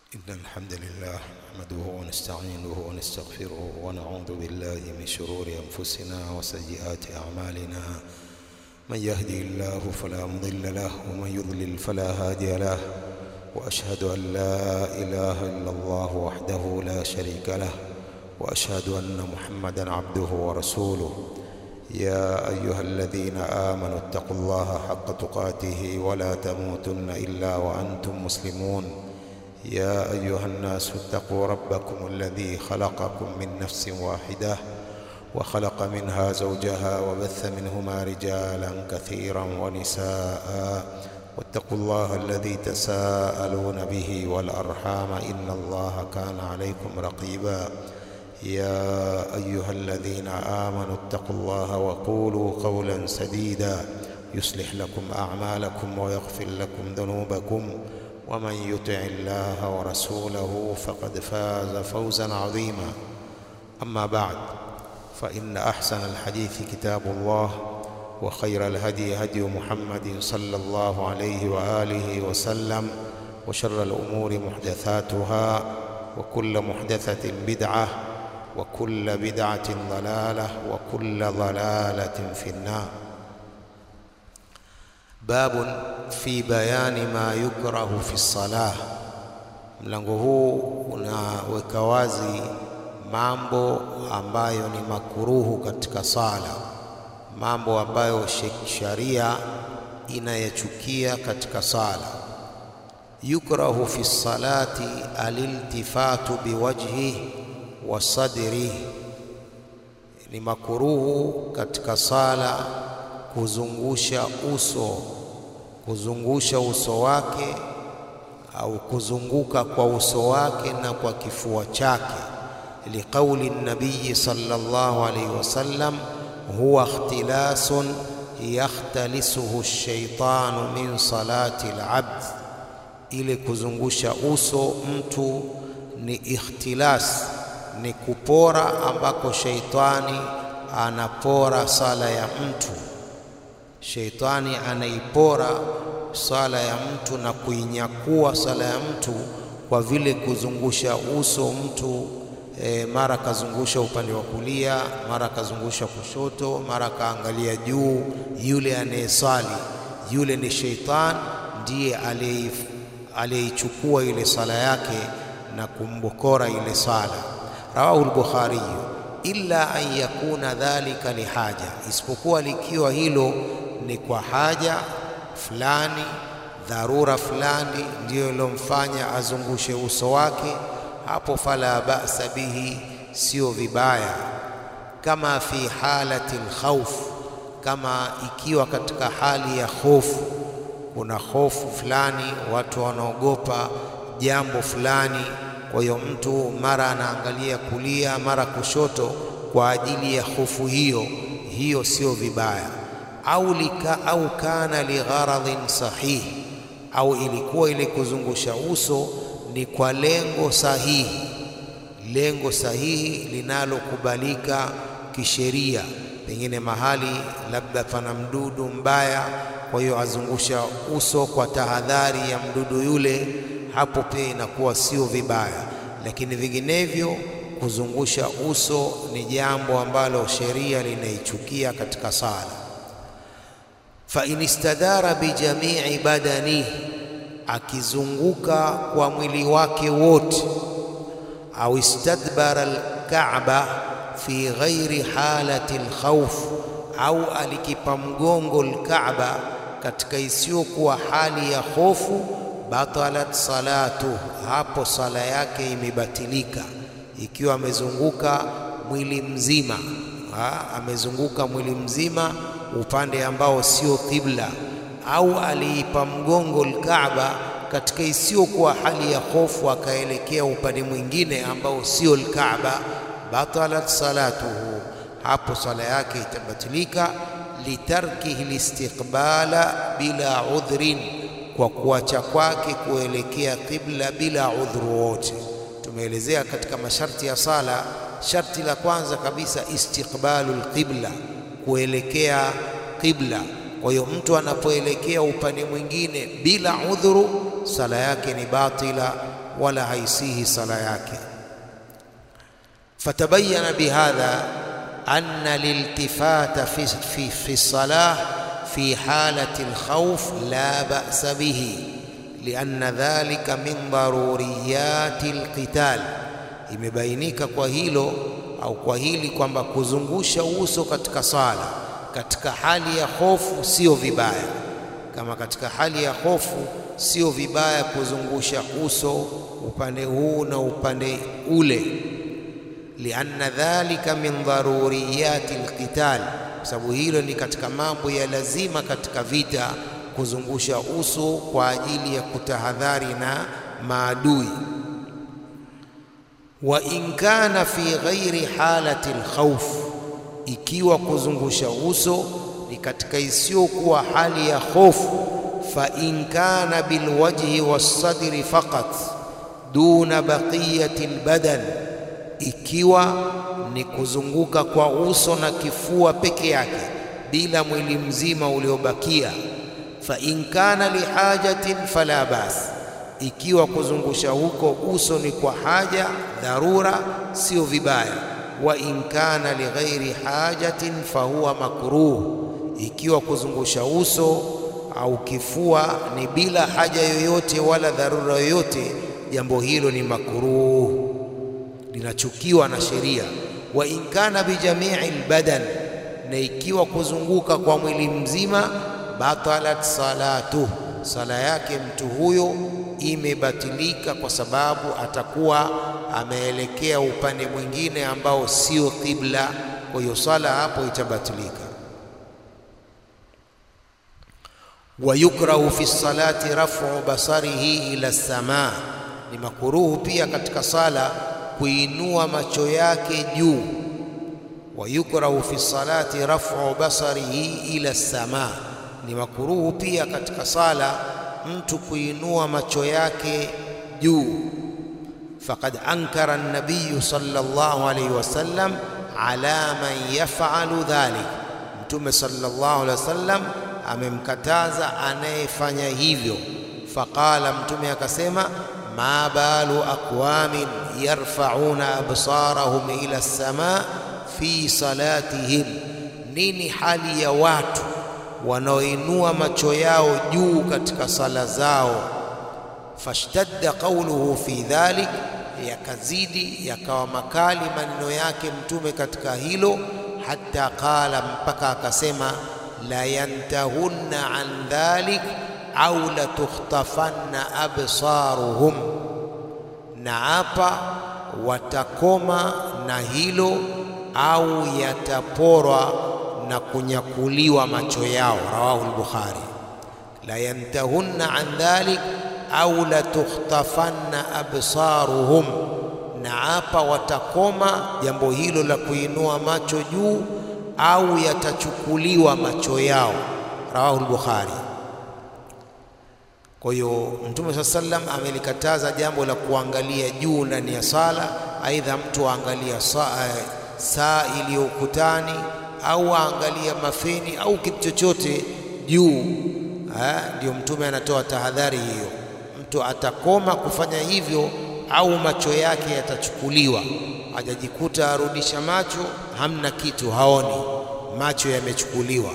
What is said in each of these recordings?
إن الحمد لله نحمده ونستعينه ونستغفره ونعوذ بالله من شرور أنفسنا وسيئات أعمالنا من يهدي الله فلا مضل له ومن يضلل فلا هادي له وأشهد أن لا إله إلا الله وحده لا شريك له وأشهد أن محمدا عبده ورسوله يا أيها الذين آمنوا اتقوا الله حق تقاته ولا تموتن إلا وأنتم مسلمون يا أيها الناس اتقوا ربكم الذي خلقكم من نفس واحدة وخلق منها زوجها وبث منهما رجالا كثيرا ونساء واتقوا الله الذي تساءلون به والأرحام إن الله كان عليكم رقيبا يا أيها الذين آمنوا اتقوا الله وقولوا قولا سديدا يصلح لكم أعمالكم ويغفر لكم ذنوبكم ومن يطع الله ورسوله فقد فاز فوزا عظيما أما بعد فإن أحسن الحديث كتاب الله وخير الهدي هدي محمد صلى الله عليه وآله وسلم وشر الأمور محدثاتها وكل محدثة بدعة وكل بدعة ضلالة وكل ضلالة في النار باب في بيان ما يكره في الصلاة mlango huu unaweka wazi mambo ambayo ni makuruhu katika sala mambo ambayo sharia inayachukia katika sala yukrahu fi salati aliltifatu biwajhihi wa sadrihi ni makuruhu katika sala kuzungusha uso kuzungusha uso wake au kuzunguka kwa uso wake na kwa kifua chake liqauli nabii sallallahu alayhi wasallam huwa ikhtilasun yakhtalisuhu ash-shaytanu min salati al-abd ile kuzungusha uso mtu ni ikhtilas ni kupora ambako sheitani anapora sala ya mtu sheitani anaipora sala ya mtu na kuinyakua sala ya mtu kwa vile kuzungusha uso mtu e, mara kazungusha upande wa kulia, mara kazungusha kushoto, mara kaangalia juu. Yule anayesali yule ni sheitani, ndiye aliyeichukua ile sala yake na kumbokora ile sala. Rawahu al-Bukhari illa an yakuna dhalika lihaja, isipokuwa likiwa hilo ni kwa haja fulani, dharura fulani ndiyo ilomfanya azungushe uso wake, hapo fala ba'sa bihi, sio vibaya. Kama fi halati alkhawf, kama ikiwa katika hali ya hofu, kuna hofu fulani, watu wanaogopa jambo fulani, kwa hiyo mtu mara anaangalia kulia, mara kushoto, kwa ajili ya hofu hiyo, hiyo sio vibaya au lika, au kana ligharadhin sahihi, au ilikuwa ile kuzungusha uso ni kwa lengo sahihi, lengo sahihi linalokubalika kisheria, pengine mahali labda pana mdudu mbaya, kwa hiyo azungusha uso kwa tahadhari ya mdudu yule, hapo pia inakuwa sio vibaya, lakini vinginevyo kuzungusha uso ni jambo ambalo sheria linaichukia katika sala fa in istadara bijamii badanihi, akizunguka kwa mwili wake wote, au istadbara alkaaba fi ghairi halati alkhawf, au alikipa mgongo alkaaba katika isiyokuwa hali ya hofu, batalat salatu, hapo sala yake imebatilika. Ikiwa amezunguka mwili mzima ha, amezunguka mwili mzima upande ambao sio qibla, au aliipa mgongo alkaaba katika isiyokuwa hali ya hofu, akaelekea upande mwingine ambao sio alkaaba, batalat salatuhu, hapo sala yake itabatilika. Litarkihi listiqbala bila udhrin, kwa kuacha kwake kuelekea qibla bila udhuru wote. Tumeelezea katika masharti ya sala, sharti la kwanza kabisa istiqbalu alqibla kuelekea qibla. Kwa hiyo mtu anapoelekea upande mwingine bila udhuru, sala yake ni batila, wala haisihi sala yake. Fatabayana bihadha anna liltifata fi, fi, fi salah fi halati alkhawf la ba'sa bihi lianna dhalika min daruriyati alqital, imebainika kwa hilo au kwa hili kwamba kuzungusha uso katika sala katika hali ya hofu sio vibaya. Kama katika hali ya hofu sio vibaya kuzungusha uso upande huu na upande ule, lianna dhalika min daruriyati alqital, kwa sababu hilo ni katika mambo ya lazima katika vita, kuzungusha uso kwa ajili ya kutahadhari na maadui. Wa in kana fi ghairi halati alkhawf, ikiwa kuzungusha uso ni katika isiyokuwa hali ya hofu, fa in kana bilwajhi wassadri faqat duna baqiyati albadan, ikiwa ni kuzunguka kwa uso na kifua peke yake bila mwili mzima uliobakia. Fa in kana lihajatin fala bas, ikiwa kuzungusha huko uso ni kwa haja dharura, sio vibaya. Wa in kana lighairi hajatin fahuwa makruh, ikiwa kuzungusha uso au kifua ni bila haja yoyote wala dharura yoyote, jambo hilo ni makruh, linachukiwa na sheria. Wa in kana bijamii albadan, na ikiwa kuzunguka kwa mwili mzima, batalat salatuh, sala yake mtu huyo imebatilika, kwa sababu atakuwa ameelekea upande mwingine ambao sio qibla. Kwa hiyo sala hapo itabatilika. wa yukrahu fi salati raf'u basarihi ila samaa, ni makuruhu pia katika sala kuinua macho yake juu. wa yukrahu fi salati raf'u basarihi ila samaa, ni makuruhu pia katika sala mtu kuinua macho yake juu. Faqad ankara an-nabiy sallallahu alayhi wasallam ala man yaf'alu dhalik, Mtume sallallahu alayhi wasallam amemkataza anayefanya hivyo. Faqala, Mtume akasema, ma balu aqwamin yarfa'una absarahum ila as-samaa fi salatihim, nini hali ya watu wanaoinua macho yao juu katika sala zao. Fashtadda qawluhu fi dhalik, yakazidi yakawa makali maneno yake Mtume katika hilo, hatta qala, mpaka akasema la yantahunna an dhalik au la tukhtafanna absaruhum, na hapa watakoma na hilo au yataporwa na kunyakuliwa macho yao. Rawahu al-Bukhari. la yantahunna an dhalik au la tukhtafanna absaruhum, na hapa watakoma jambo hilo la kuinua macho juu au yatachukuliwa macho yao. Rawahu al-Bukhari. Kwa hiyo Mtume saa sallam amelikataza jambo la kuangalia juu ndani ya sala, aidha mtu aangalia saa, saa iliyo ukutani au aangalia mafeni au kitu chochote juu. Ndio Mtume anatoa tahadhari hiyo, mtu atakoma kufanya hivyo au macho yake yatachukuliwa, hajajikuta arudisha macho, hamna kitu, haoni, macho yamechukuliwa.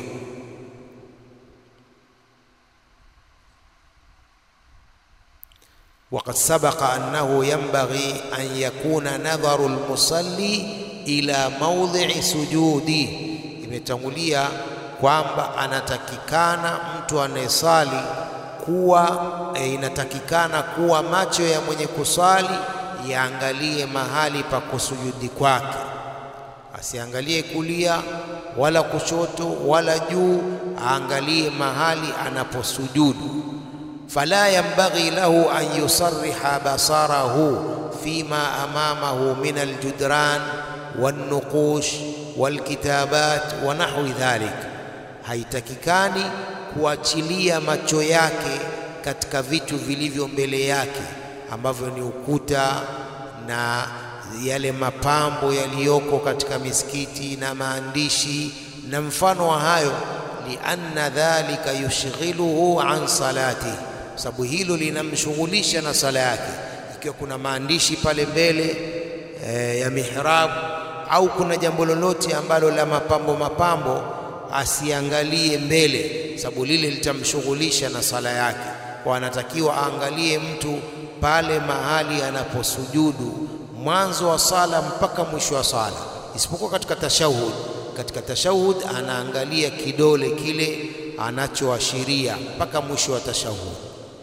Waqad sabaqa annahu yanbaghi an yakuna nadharu almusalli ila mawdhi'i sujudi, imetangulia kwamba anatakikana mtu anayesali kuwa e, inatakikana kuwa macho ya mwenye kusali yaangalie mahali pa kusujudi kwake, asiangalie kulia wala kushoto wala juu, aangalie mahali anaposujudu. Fala yanbaghi lahu an yusarriha basarahu fima amamahu min aljudran wannuqush walkitabat wa nahwi dhalik, haitakikani kuachilia macho yake katika vitu vilivyo mbele yake ambavyo ni ukuta na yale mapambo yaliyoko katika misikiti na maandishi na mfano wa hayo, lianna dhalika yushghiluhu an salati, sababu hilo linamshughulisha na sala yake. ikiwa kuna maandishi pale mbele e, ya mihrabu au kuna jambo lolote ambalo la mapambo mapambo, asiangalie mbele, sababu lile litamshughulisha na sala yake. Kwa anatakiwa aangalie mtu pale mahali anaposujudu mwanzo wa sala mpaka mwisho wa sala, isipokuwa katika tashahud. Katika tashahud anaangalia kidole kile anachoashiria mpaka mwisho wa tashahud.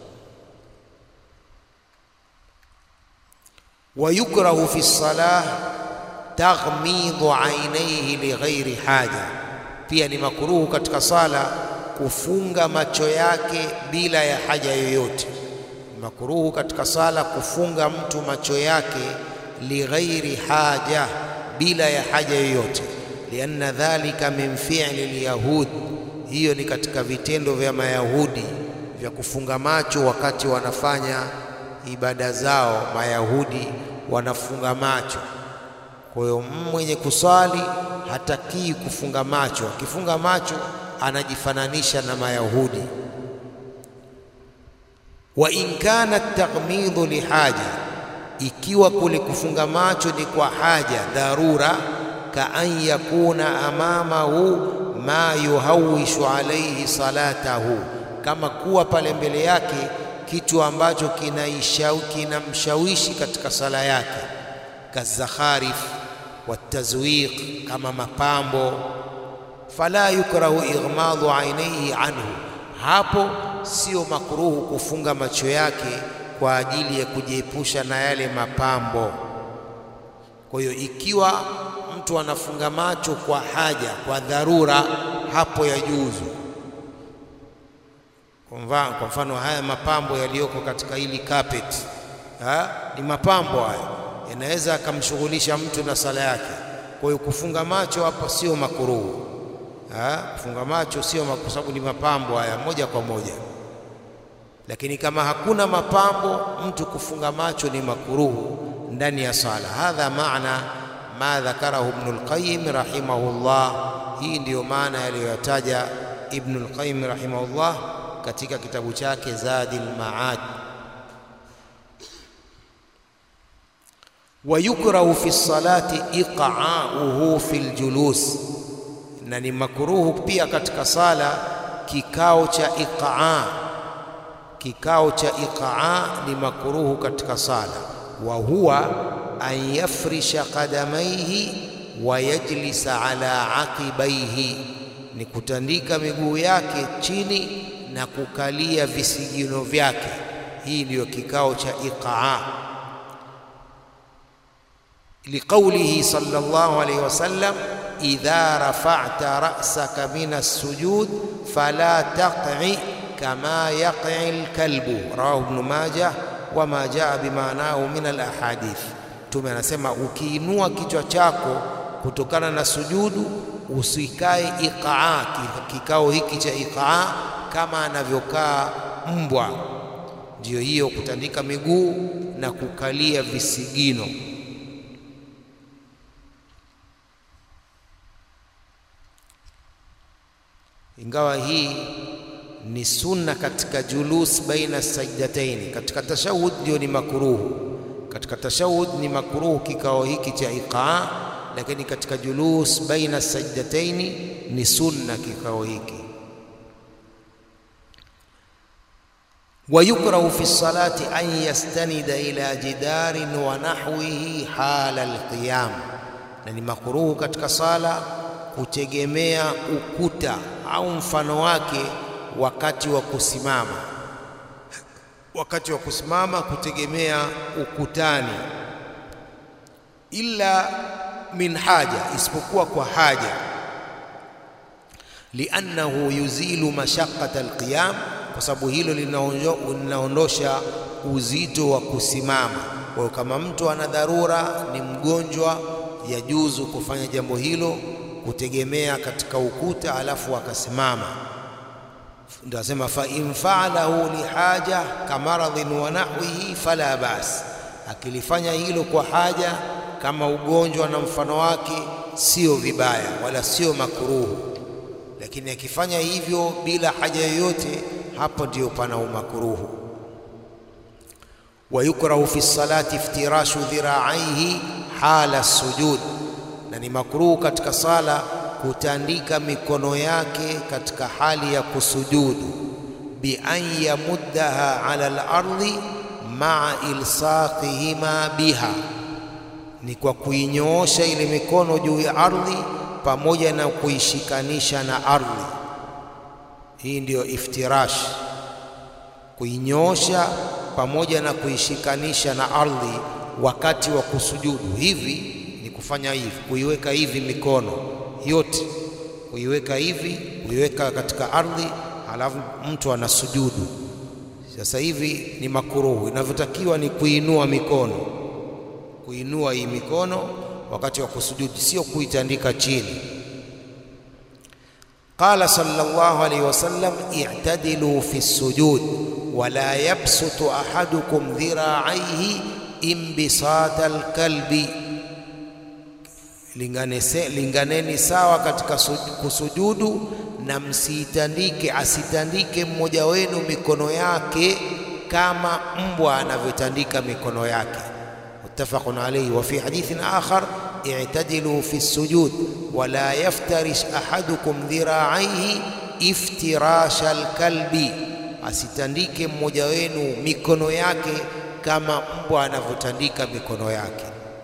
wa yukrahu fi salah taghmidhu ainaihi lighairi haja, pia ni makuruhu katika sala kufunga macho yake bila ya haja yoyote. Ni makuruhu katika sala kufunga mtu macho yake lighairi haja, bila ya haja yoyote. Lianna dhalika min fi'li lyahud, hiyo ni katika vitendo vya Mayahudi vya kufunga macho wakati wanafanya ibada zao. Mayahudi wanafunga macho. Kwa hiyo mwenye kuswali hatakii kufunga macho. Akifunga macho anajifananisha na Mayahudi. Wa in kana taghmidhu lihaja, ikiwa kule kufunga macho ni kwa haja dharura, ka an yakuna amamahu ma yuhawishu alaihi salatahu, kama kuwa pale mbele yake kitu ambacho kinamshawishi katika sala yake, kazakharif watazwiq, kama mapambo. Fala yukrahu ighmadhu ainaihi anhu, hapo sio makruhu kufunga macho yake kwa ajili ya kujiepusha na yale mapambo. Kwa hiyo ikiwa mtu anafunga macho kwa haja, kwa dharura, hapo yajuzu. Kwa mfano haya mapambo yaliyoko katika hili carpet ha? ni mapambo haya, yanaweza akamshughulisha mtu na sala yake. Kwa hiyo kufunga macho hapa sio makuruhu, kufunga macho sio, kwa sababu ni mapambo haya moja kwa moja. Lakini kama hakuna mapambo, mtu kufunga macho ni makuruhu ndani ya sala. Hadha maana ma dhakarahu Ibnul Qayyim rahimahullah. Hii ndiyo maana yaliyoyataja Ibnul Qayyim rahimahullah katika kitabu chake Zadil Maad. Wa yukrahu fi salati iqa'uhu fi ljulus, na ni makruhu pia katika sala kikao cha iqaa. Kikao cha iqaa ni makruhu katika sala. Wa huwa an yafrisha qadamaihi wa yajlisa ala aqibaihi, ni kutandika miguu yake chini na kukalia visigino vyake. Hii ndiyo kikao cha iqaa, liqaulihi sallallahu alayhi wasallam, idha rafa'ta ra'saka min as-sujud fala taq'i kama yaq'i al-kalbu, rawahu Ibn Majah wa ma jaa bimaanahu min al-ahadith. Mtume anasema ukiinua kichwa chako kutokana na sujudu usikae iqaa, kikao hiki cha iqaa kama anavyokaa mbwa. Ndiyo hiyo kutandika miguu na kukalia visigino. Ingawa hii ni sunna katika julus baina sajdataini, katika tashahud ndio ni makruhu. Katika tashahud ni makruhu kikao hiki cha iqaa, lakini katika julus baina sajdataini ni sunna kikao hiki. wa yukrahu fi salati an yastanida ila jidarin wa nahwihi hala alqiyam, na ni makruhu katika sala kutegemea ukuta au mfano wake wakati wa kusimama. Wakati wa kusimama kutegemea ukutani, illa min haja, isipokuwa kwa haja, liannahu yuzilu mashaqqata alqiyam kwa sababu hilo linaondosha uzito wa kusimama. Kwa hiyo kama mtu ana dharura, ni mgonjwa, yajuzu kufanya jambo hilo, kutegemea katika ukuta alafu akasimama. Ndio asema fa in faalahu lihaja kamaradhin wa nahwihi fala bas, akilifanya hilo kwa haja kama ugonjwa na mfano wake, sio vibaya wala sio makuruhu. Lakini akifanya hivyo bila haja yoyote hapo ndio pana umakuruhu. Wayukrahu fi lsalati iftirashu dhiraaihi hala sujud, na ni makruhu katika sala kutandika mikono yake katika hali ya kusujudu. Bi an yamuddaha ala al-ardhi maa ilsaqihima biha, ni kwa kuinyoosha ile mikono juu ya ardhi pamoja na kuishikanisha na ardhi. Hii ndiyo iftirash, kuinyoosha pamoja na kuishikanisha na ardhi wakati wa kusujudu. Hivi ni kufanya hivi, kuiweka hivi mikono yote, kuiweka hivi, kuiweka katika ardhi, halafu mtu anasujudu. Sasa hivi ni makuruhu. Inavyotakiwa ni kuinua mikono, kuinua hii mikono wakati wa kusujudu, sio kuitandika chini. Qala sallallahu alayhi wasallam, i'tadilu fi sujud wala yabsutu ahadukum dhira'aihi imbisata alkalbi, linganese, linganeni sawa katika kusujudu na msiitandike, asitandike mmoja wenu mikono yake kama mbwa anavyotandika mikono yake. Muttafaqun alayhi. Wa fi hadithin akhar i'tadilu fi sujud wala yaftarish ahadukum dhira'aihi iftirasha alkalbi, asitandike mmoja wenu mikono yake kama mbwa anavyotandika mikono yake.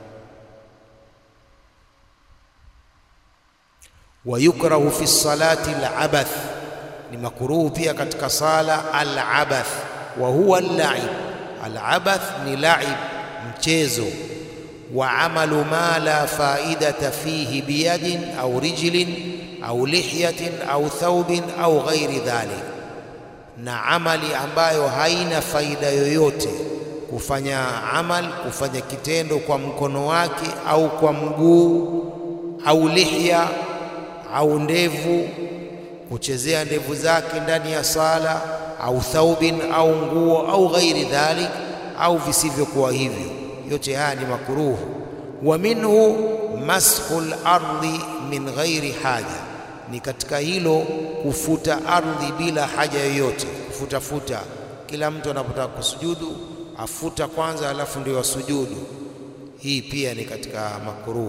wa yukrahu fi salati al-abath, ni makuruhu pia katika sala al-abath. Wa huwa al-la'ib, al-abath ni la'ib, mchezo. Wa amalu ma la faidata fihi biyadin au rijlin au lihyatin au thawbin au ghairi dhalik, na amali ambayo haina faida yoyote kufanya amal, kufanya kitendo kwa mkono wake au kwa mguu au lihya au ndevu, kuchezea ndevu zake ndani ya sala, au thaubin au nguo au ghairi dhalik, au visivyokuwa hivyo, yote haya ni makuruhu. Wa minhu mashu lardhi min ghairi haja, ni katika hilo kufuta ardhi bila haja yoyote, kufutafuta. Kila mtu anapotaka kusujudu afuta kwanza, alafu ndio asujudu. Hii pia ni katika makuruhu.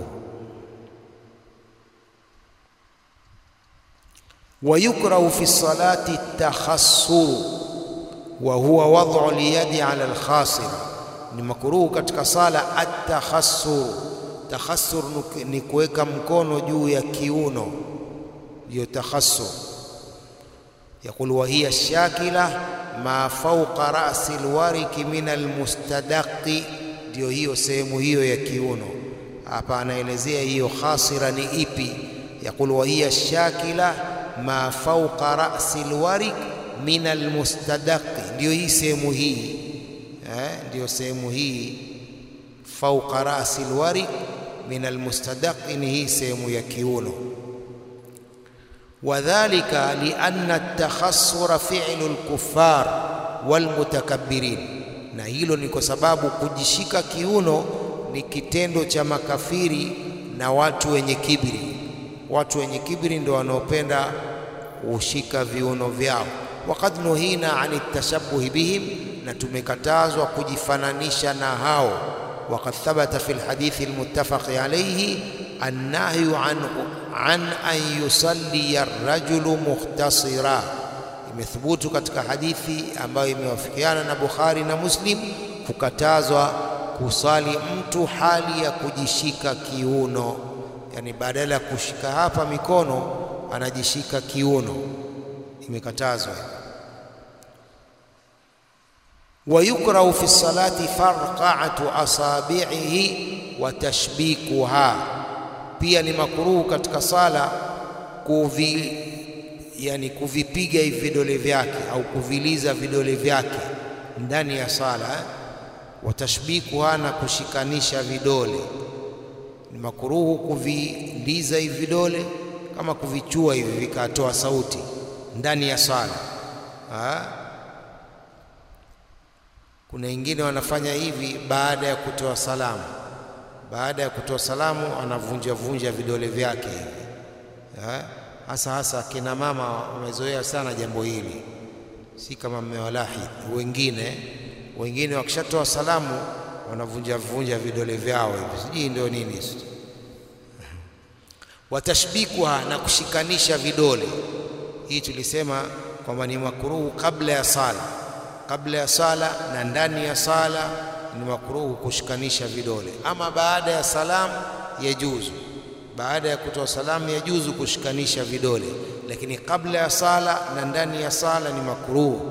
wa yukrahu fi salati takhassuru wa huwa wad'u liyadi ala alkhasir, ni makuruhu katika sala at-takhassur. Takhassur ni kuweka mkono juu ya kiuno, ndiyo takhassur. Yaqul wa hiya shakila ma fawqa ra'si alwariki min almustadaqi, ndiyo hiyo sehemu hiyo ya kiuno. Hapa anaelezea hiyo khasira ni ipi. Yaqul wa hiya shakila ma fawqa ra'si alwarik min almustadaqi, ndiyo hii sehemu hii eh, ndiyo sehemu hii fawqa ra'si alwarik min almustadaqi, ni hii sehemu ya kiuno. Wadhalika lianna at-takhassura fi'lu al-kuffar walmutakabbirin, na hilo ni kwa sababu kujishika kiuno ni kitendo cha makafiri na watu wenye kibri. Watu wenye kibri ndio wanaopenda kushika viuno vyao. Waqad nuhina ani tashabbuhi bihim, na tumekatazwa kujifananisha na hao. Waqad thabata fi lhadithi almuttafaqi alayhi annahyu an, an an yusalliya arrajulu mukhtasira, imethubutu katika hadithi ambayo imewafikiana na Bukhari na Muslim kukatazwa kusali mtu hali ya kujishika kiuno, yani badala ya kushika hapa mikono anajishika kiuno, imekatazwa. Wa yukrahu fi salati farqa'atu asabi'ihi wa tashbikuha, pia ni makruhu katika sala kuvi, yani kuvipiga hivi vidole vyake au kuviliza vidole vyake ndani ya sala eh? watashbikuha na kushikanisha vidole ni makuruhu kuviliza hivi vidole kama kuvichua hivi vikatoa sauti ndani ya sala ha? Kuna wengine wanafanya hivi baada ya kutoa salamu. Baada ya kutoa salamu anavunja vunja vidole vyake hivi hasa hasa kina mama wamezoea sana jambo hili, si kama mmewalahi wengine Wengine wakishatoa salamu wanavunja vunja vidole vyao hivi, sijui ndio nini, watashbikuha na kushikanisha vidole. Hii tulisema kwamba ni makruhu kabla ya sala, kabla ya sala na ndani ya sala ni makruhu kushikanisha vidole. Ama baada ya salamu yajuzu, baada ya kutoa salamu yajuzu kushikanisha vidole, lakini kabla ya sala na ndani ya sala ni makruhu.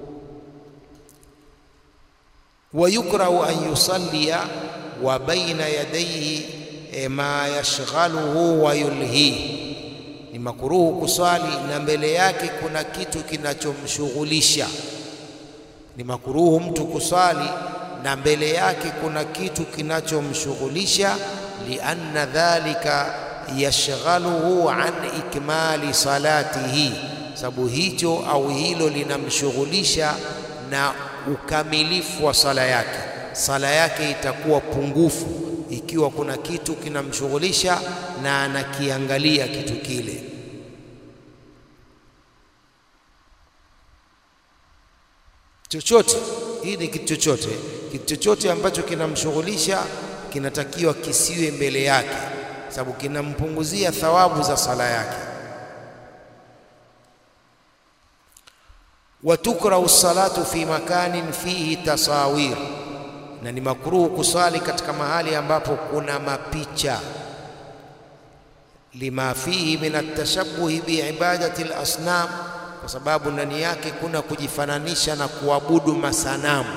Wa yukrahu an yusallia wa baina yadayhi ma yashghaluhu wa yulhihi ni makuruhu kuswali na mbele yake kuna kitu kinachomshughulisha. Ni makuruhu mtu kuswali na mbele yake kuna kitu kinachomshughulisha, lianna dhalika yashghaluhu an ikmali salatihi, sababu hicho au hilo linamshughulisha na ukamilifu wa sala yake. Sala yake itakuwa pungufu ikiwa kuna kitu kinamshughulisha na anakiangalia kitu kile. Chochote hii ni kitu chochote, kitu chochote ambacho kinamshughulisha kinatakiwa kisiwe mbele yake, sababu kinampunguzia thawabu za sala yake. wa tukrahu salatu fi makanin fihi tasawir na ni makruhu kuswali katika mahali ambapo kuna mapicha, lima fihi min atashabuhi biibadati lasnam, kwa sababu ndani yake kuna kujifananisha na kuabudu masanamu.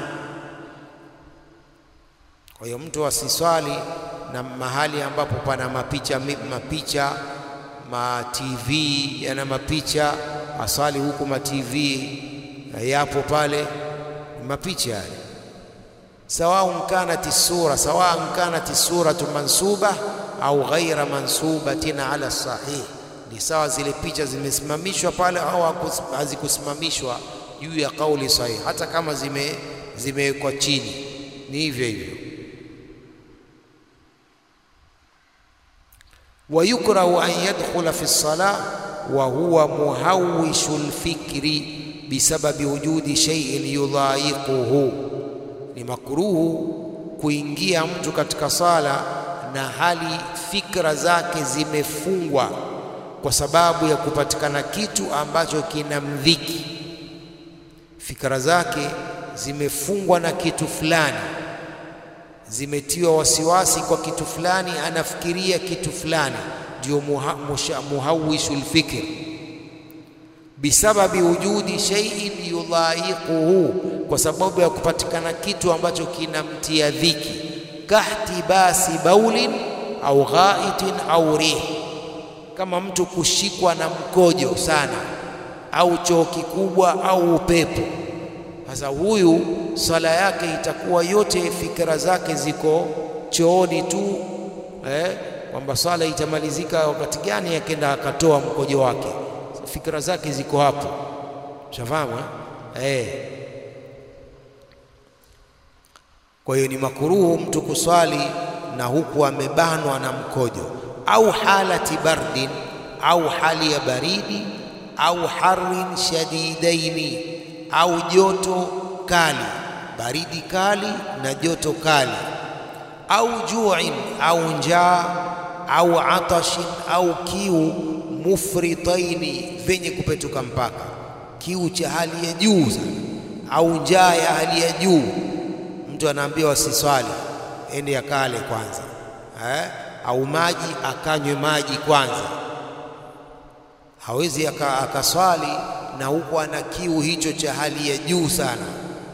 Kwa hiyo mtu asiswali na mahali ambapo pana mapicha, mapicha ma TV yana mapicha, aswali huku ma TV yapo pale, mapicha yale sawaun kanat sura sawaun kanat suratu mansuba au ghaira mansubatin ala sahih, ni sawa zile picha zimesimamishwa pale au hazikusimamishwa juu ya kauli sahihi, hata kama zime zimewekwa chini, ni hivyo hivyo. wa yukrahu an yadkhula fi lsalah wa huwa muhawishu lfikri bisababi wujudi shay'in yudhayiquhu ni makruhu kuingia mtu katika sala na hali fikra zake zimefungwa kwa sababu ya kupatikana kitu ambacho kinamdhiki. Fikra zake zimefungwa na kitu fulani, zimetiwa wasiwasi kwa kitu fulani, anafikiria kitu fulani, ndio muha, muhawishu lfikr bisababi wujudi shay'in yudhaiquhu, kwa sababu ya kupatikana kitu ambacho kinamtia dhiki, kahtibasi baulin au ghaitin au rih, kama mtu kushikwa na mkojo sana au choo kikubwa au upepo. Sasa huyu sala yake itakuwa yote fikra zake ziko chooni tu eh, kwamba sala itamalizika wakati gani, akenda akatoa mkojo wake fikra zake ziko hapo, shafahamu eh? Kwa hiyo ni makuruhu mtu kuswali na huku amebanwa na mkojo, au halati bardin, au hali ya baridi, au harin shadidaini, au joto kali, baridi kali na joto kali, au juin, au njaa, au atashin, au kiu mufritaini vyenye kupetuka mpaka, kiu cha hali ya juu sana, au njaa ya hali ya juu. Mtu anaambiwa asiswali, ende akale kwanza eh? au maji akanywe maji kwanza. Hawezi akaswali na huku ana kiu hicho cha hali ya juu sana,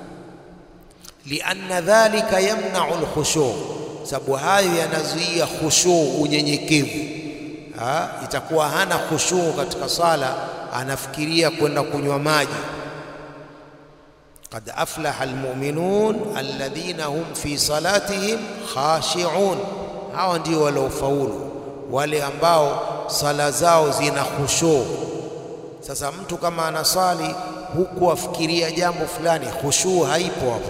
lianna dhalika yamnau alkhushu, sababu hayo yanazuia khushu, unyenyekevu Ha, itakuwa hana khushuu katika sala, anafikiria kwenda kunywa maji. Qad aflaha almu'minun alladhina hum fi salatihim khashi'un, hawa ndio waliofaulu, wale ambao sala zao zina khushuu. Sasa mtu kama anasali huku afikiria jambo fulani, khushuu haipo hapo.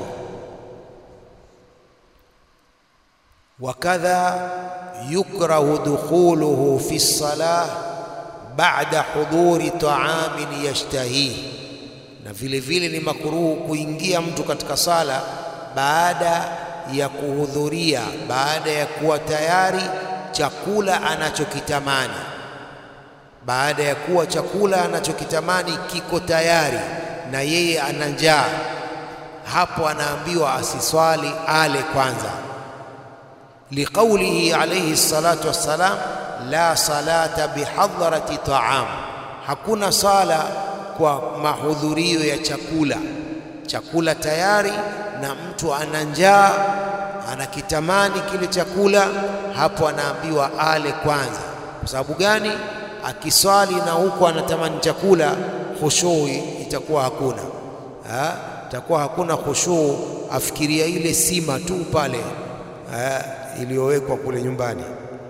wakadha yukrahu dukhuluhu fi lsalah ba'da huduri ta'amin yashtahihi, na vile vile ni makuruhu kuingia mtu katika sala baada ya kuhudhuria, baada ya kuwa tayari chakula anachokitamani, baada ya kuwa chakula anachokitamani kiko tayari na yeye ana njaa, hapo anaambiwa asiswali, ale kwanza, liqaulihi alayhi salatu wassalam, la salata bihadharati taam, hakuna sala kwa mahudhurio ya chakula. Chakula tayari na mtu ana njaa, anakitamani kile chakula, hapo anaambiwa ale kwanza. Kwa sababu gani? Akiswali na huko anatamani chakula, khushui itakuwa hakuna ha? itakuwa hakuna khushuu, afikiria ile sima tu pale iliyowekwa kule nyumbani,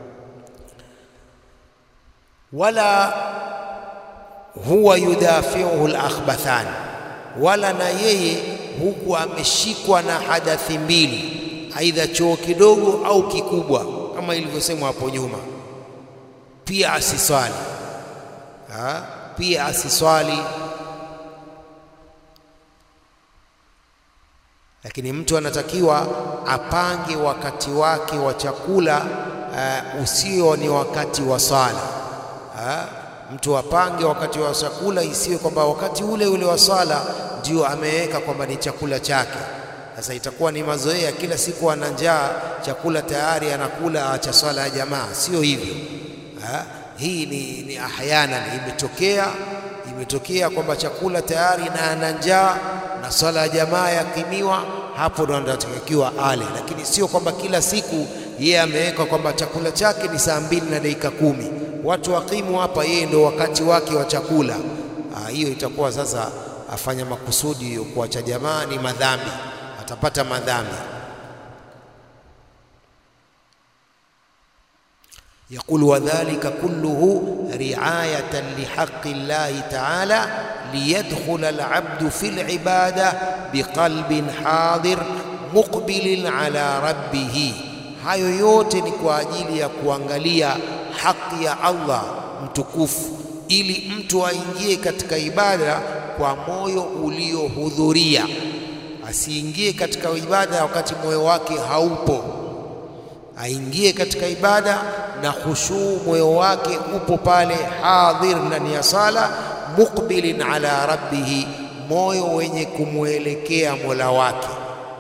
wala huwa yudafiuhu al-akhbathan, wala na yeye huku ameshikwa na hadathi mbili, aidha choo kidogo au kikubwa, kama ilivyosemwa hapo nyuma, pia asiswali ha? pia asiswali lakini mtu anatakiwa apange wakati wake wa chakula uh, usio ni wakati wa swala uh, mtu apange wakati wa chakula, isiwe kwamba wakati ule ule wa swala ndio ameweka kwamba ni chakula chake. Sasa itakuwa ni mazoea, kila siku ana njaa, chakula tayari anakula, acha swala ya jamaa. Sio hivyo uh, hii ni, ni ahyana imetokea, imetokea kwamba chakula tayari na ana njaa na swala ya jamaa yakimiwa, hapo ndo anatakiwa ale, lakini sio kwamba kila siku yeye ameweka kwamba chakula chake ni saa mbili na dakika kumi, watu wakimu hapa, yeye ndo wakati wake wa chakula. Hiyo itakuwa sasa afanya makusudi kuacha jamaa, ni madhambi, atapata madhambi. Yaqul wadhalika kulluhu riayatan lihaqi llahi taala liyadkhula alabdu fi libada biqalbin hadir muqbilin ala rabbih, hayo yote ni kwa ajili ya kuangalia haki ya Allah mtukufu, ili mtu aingie katika ibada kwa moyo uliohudhuria, asiingie katika ibada wakati moyo wake haupo aingie katika ibada na khushuu, moyo wake upo pale hadhir ndani ya sala, muqbilin ala rabbihi, moyo wenye kumwelekea mola wake,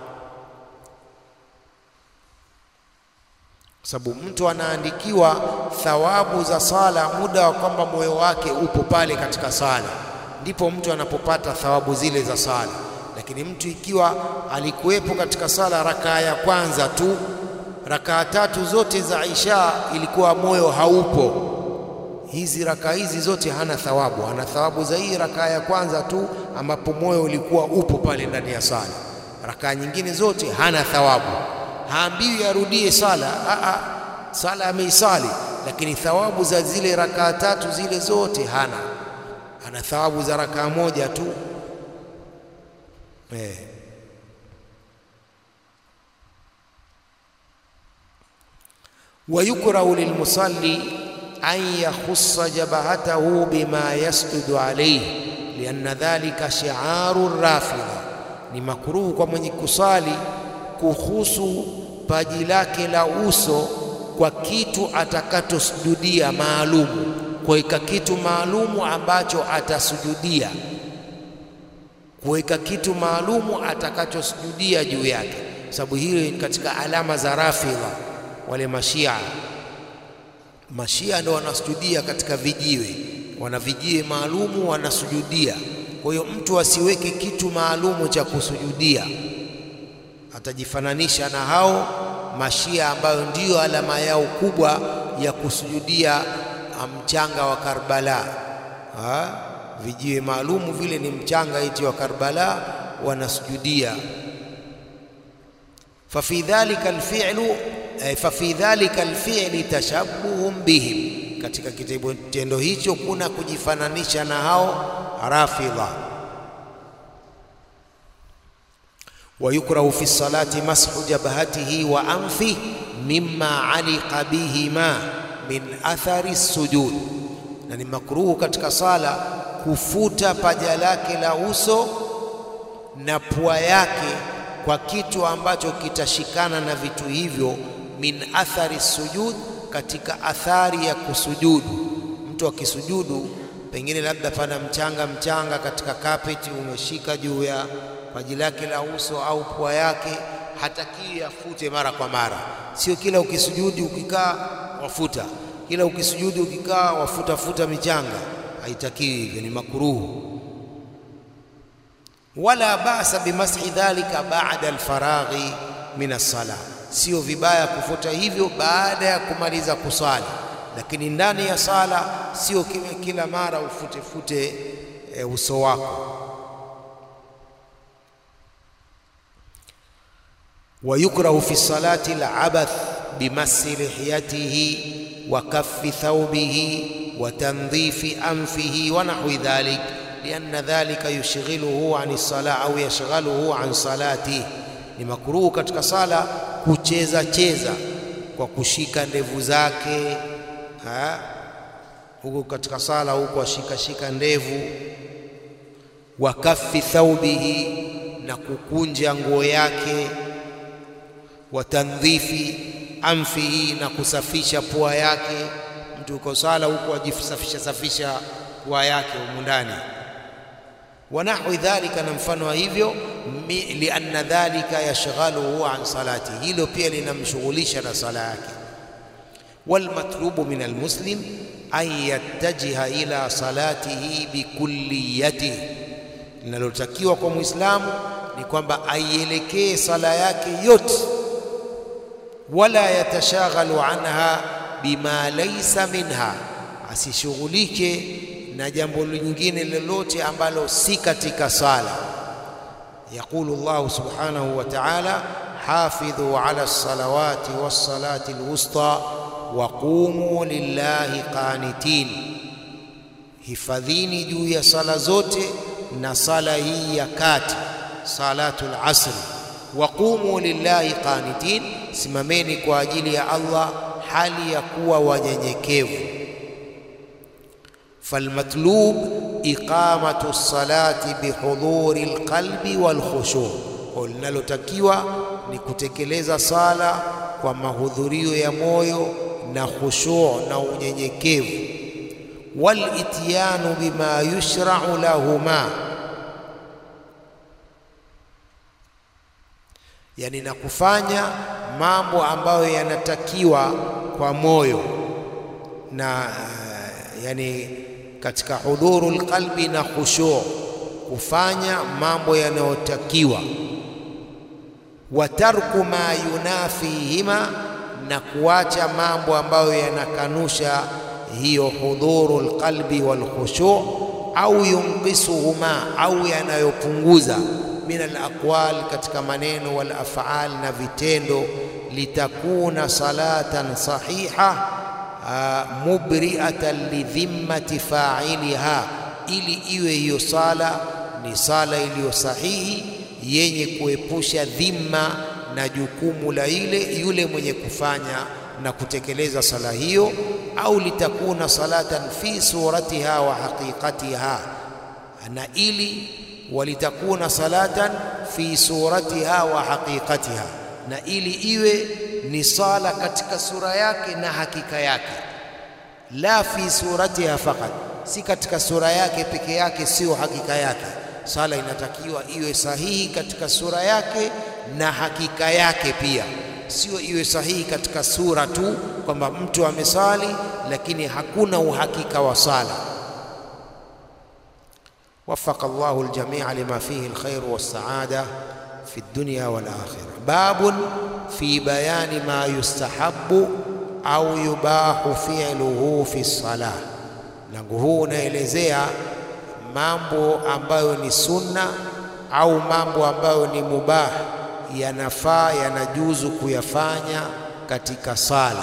kwa sababu mtu anaandikiwa thawabu za sala muda wa kwamba moyo wake upo pale katika sala, ndipo mtu anapopata thawabu zile za sala. Lakini mtu ikiwa alikuwepo katika sala rakaa ya kwanza tu rakaa tatu zote za Isha ilikuwa moyo haupo, hizi rakaa hizi zote hana thawabu. Hana thawabu za hii rakaa ya kwanza tu, ambapo moyo ulikuwa upo pale ndani ya sala. Rakaa nyingine zote hana thawabu, haambiwi arudie sala. Aa, sala ameisali, lakini thawabu za zile rakaa tatu zile zote hana. Ana thawabu za rakaa moja tu eh. wayukrahu lilmusalli an yakhussa jabhatahu bima yasjudu alayhi lianna dhalika shi'aru rafidha, ni makruhu kwa mwenye kusali kuhusu paji lake la uso kwa kitu atakachosujudia maalumu, kuweka kitu maalumu ambacho atasujudia, kuweka kitu maalumu atakachosujudia juu yake, sababu hiyo katika alama za rafidha wale mashia mashia ndio wanasujudia katika vijiwe, wana vijiwe maalumu wanasujudia. Kwa hiyo mtu asiweke kitu maalumu cha kusujudia, atajifananisha na hao mashia ambayo ndiyo alama yao kubwa ya kusujudia mchanga wa Karbala. Ha? vijiwe maalumu vile ni mchanga iti wa Karbala wanasujudia. fafi dhalika alfi'lu fafi dhalika alfi'li tashabbuhum bihim, katika kitendo hicho kuna kujifananisha na hao Rafidha. wa yukrahu fi salati mashu jabhatihi wa anfi mimma aliqa bihima min athari sujud, na ni makruhu katika sala kufuta paja lake la uso na pua yake kwa kitu ambacho kitashikana na vitu hivyo, min athari sujud, katika athari ya kusujudu. Mtu akisujudu, pengine labda pana mchanga mchanga katika kapeti umeshika juu ya paji lake la uso au pua yake, hatakiwi afute mara kwa mara. Sio kila ukisujudi ukikaa wafuta, kila ukisujudi ukikaa wafuta futa michanga, haitakiwi hivyo, ni makuruhu wala basa bimashi dhalika baada alfaraghi min as-sala, sio vibaya kufuta hivyo baada ya kumaliza kusali, lakini ndani ya sala sio kila, kila mara ufute fute e, uso wako. wa yukrahu fi salati al-abath bimasi lihiyatihi wa kaffi thawbihi wa tandhifi anfihi wa nahwi dhalik lianna dhalika yushghiluhu an sala au yashghaluhu an salati, ni makruhu katika sala kucheza cheza kwa kushika ndevu zake huko katika sala huko ashika shika ndevu, wa kaffi thawbihi, na kukunja nguo yake, wa tandhifi anfihi, na kusafisha pua yake. Mtu uko sala huko ajisafisha safisha pua yake humu ndani wa nahwi dhalika, na mfano wa hivyo, lianna dhalika yashghaluhu an salati, hilo pia linamshughulisha na sala yake. Walmatlubu min almuslim an yattajiha ila salatihi bikulliyatihi, linalotakiwa kwa Muislamu ni kwamba aielekee sala yake yote, wala yatashaghalu anha bima laysa minha, asishughulike na jambo lingine lolote ambalo si katika sala. Yaqulu Allahu subhanahu wa ta'ala, hafidhu ala lsalawati wassalati alwusta wa qumu lillahi qanitin, hifadhini juu ya sala zote na sala hii ya kati, salatul asri. Wa qumu lillahi qanitin, simameni kwa ajili ya Allah hali ya kuwa wanyenyekevu falmatlub iqamatu lsalati bihudhuri lqalbi walkhushu, kwa linalotakiwa ni kutekeleza sala kwa mahudhurio ya moyo na khushu na unyenyekevu. Walityanu bima yushrau lahuma, yani na kufanya mambo ambayo yanatakiwa kwa moyo na yani katika hudhuru lqalbi na khushu, kufanya mambo yanayotakiwa. Wa tarku ma yunafihima, na kuacha mambo ambayo yanakanusha hiyo hudhuru lqalbi wal khushu, au yunqisuhuma, au yanayopunguza min alaqwal, katika maneno wal af'al, na vitendo. Litakuna salatan sahiha mubri'atan lidhimmati fa'iliha, ili iwe hiyo sala ni sala iliyo sahihi yenye kuepusha dhima na jukumu la ile yule mwenye kufanya na kutekeleza sala hiyo. Au litakuna salatan fi suratiha wa haqiqatiha, na ili walitakuna salatan fi suratiha wa haqiqatiha, na ili iwe ni sala katika sura yake na hakika yake. La fi suratiha faqat, si katika sura yake peke yake, sio hakika yake. Sala inatakiwa iwe sahihi katika sura yake na hakika yake pia, sio iwe sahihi katika sura tu, kwamba mtu amesali lakini hakuna uhakika wa sala. Wafaqa Allahu aljamia lima fihi alkhair wassaada fi dunya wal akhirah. Babun fi bayani ma yustahabu au yubahu fi'luhu fi salah. Mlango huu unaelezea mambo ambayo ni sunna au mambo ambayo ni mubah, yanafaa yanajuzu kuyafanya katika sala.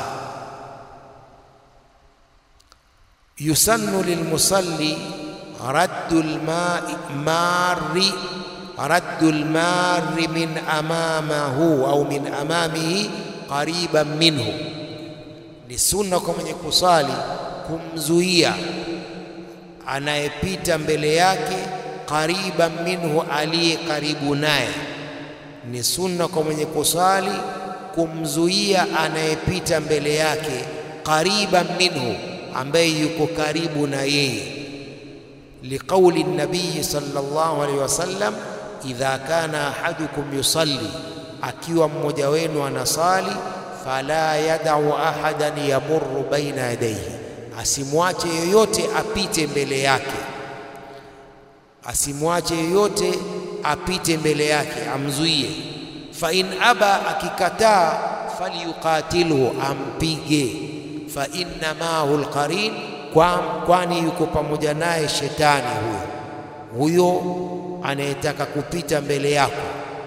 Yusannu lilmusalli raddu lmari raddu lmari min amamahu au min amamihi qariban minhu, ni sunna kwa mwenye kusali kumzuia anayepita mbele yake, qariban minhu, aliye karibu naye. Ni sunna kwa mwenye kusali kumzuia anayepita mbele yake, qariban minhu, ambaye yuko karibu na yeye, liqauli nabii sallallahu alaihi wasallam, idha kana ahadukum yusalli, akiwa mmoja wenu anasali, fala yadau ahadan yamurru baina yadayhi asimwache yoyote apite mbele yake, asimwache yoyote apite mbele yake, amzuie. Fa in aba, akikataa, falyuqatilhu, ampige. Fa inna maahu alqarin, kwani yuko pamoja naye shetani huyo huyo anayetaka kupita mbele yako.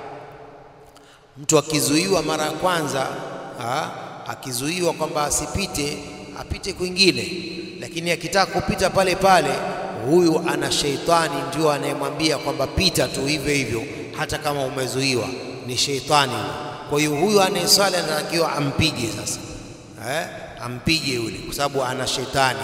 Mtu akizuiwa mara ya kwanza, akizuiwa kwamba asipite apite kwingine, lakini akitaka kupita pale pale, huyu ana sheitani ndio anayemwambia kwamba pita tu hivyo hivyo, hata kama umezuiwa, ni sheitani. Kwa hiyo huyu anayeswali anatakiwa ampige sasa, eh, ampige yule, kwa sababu ana sheitani.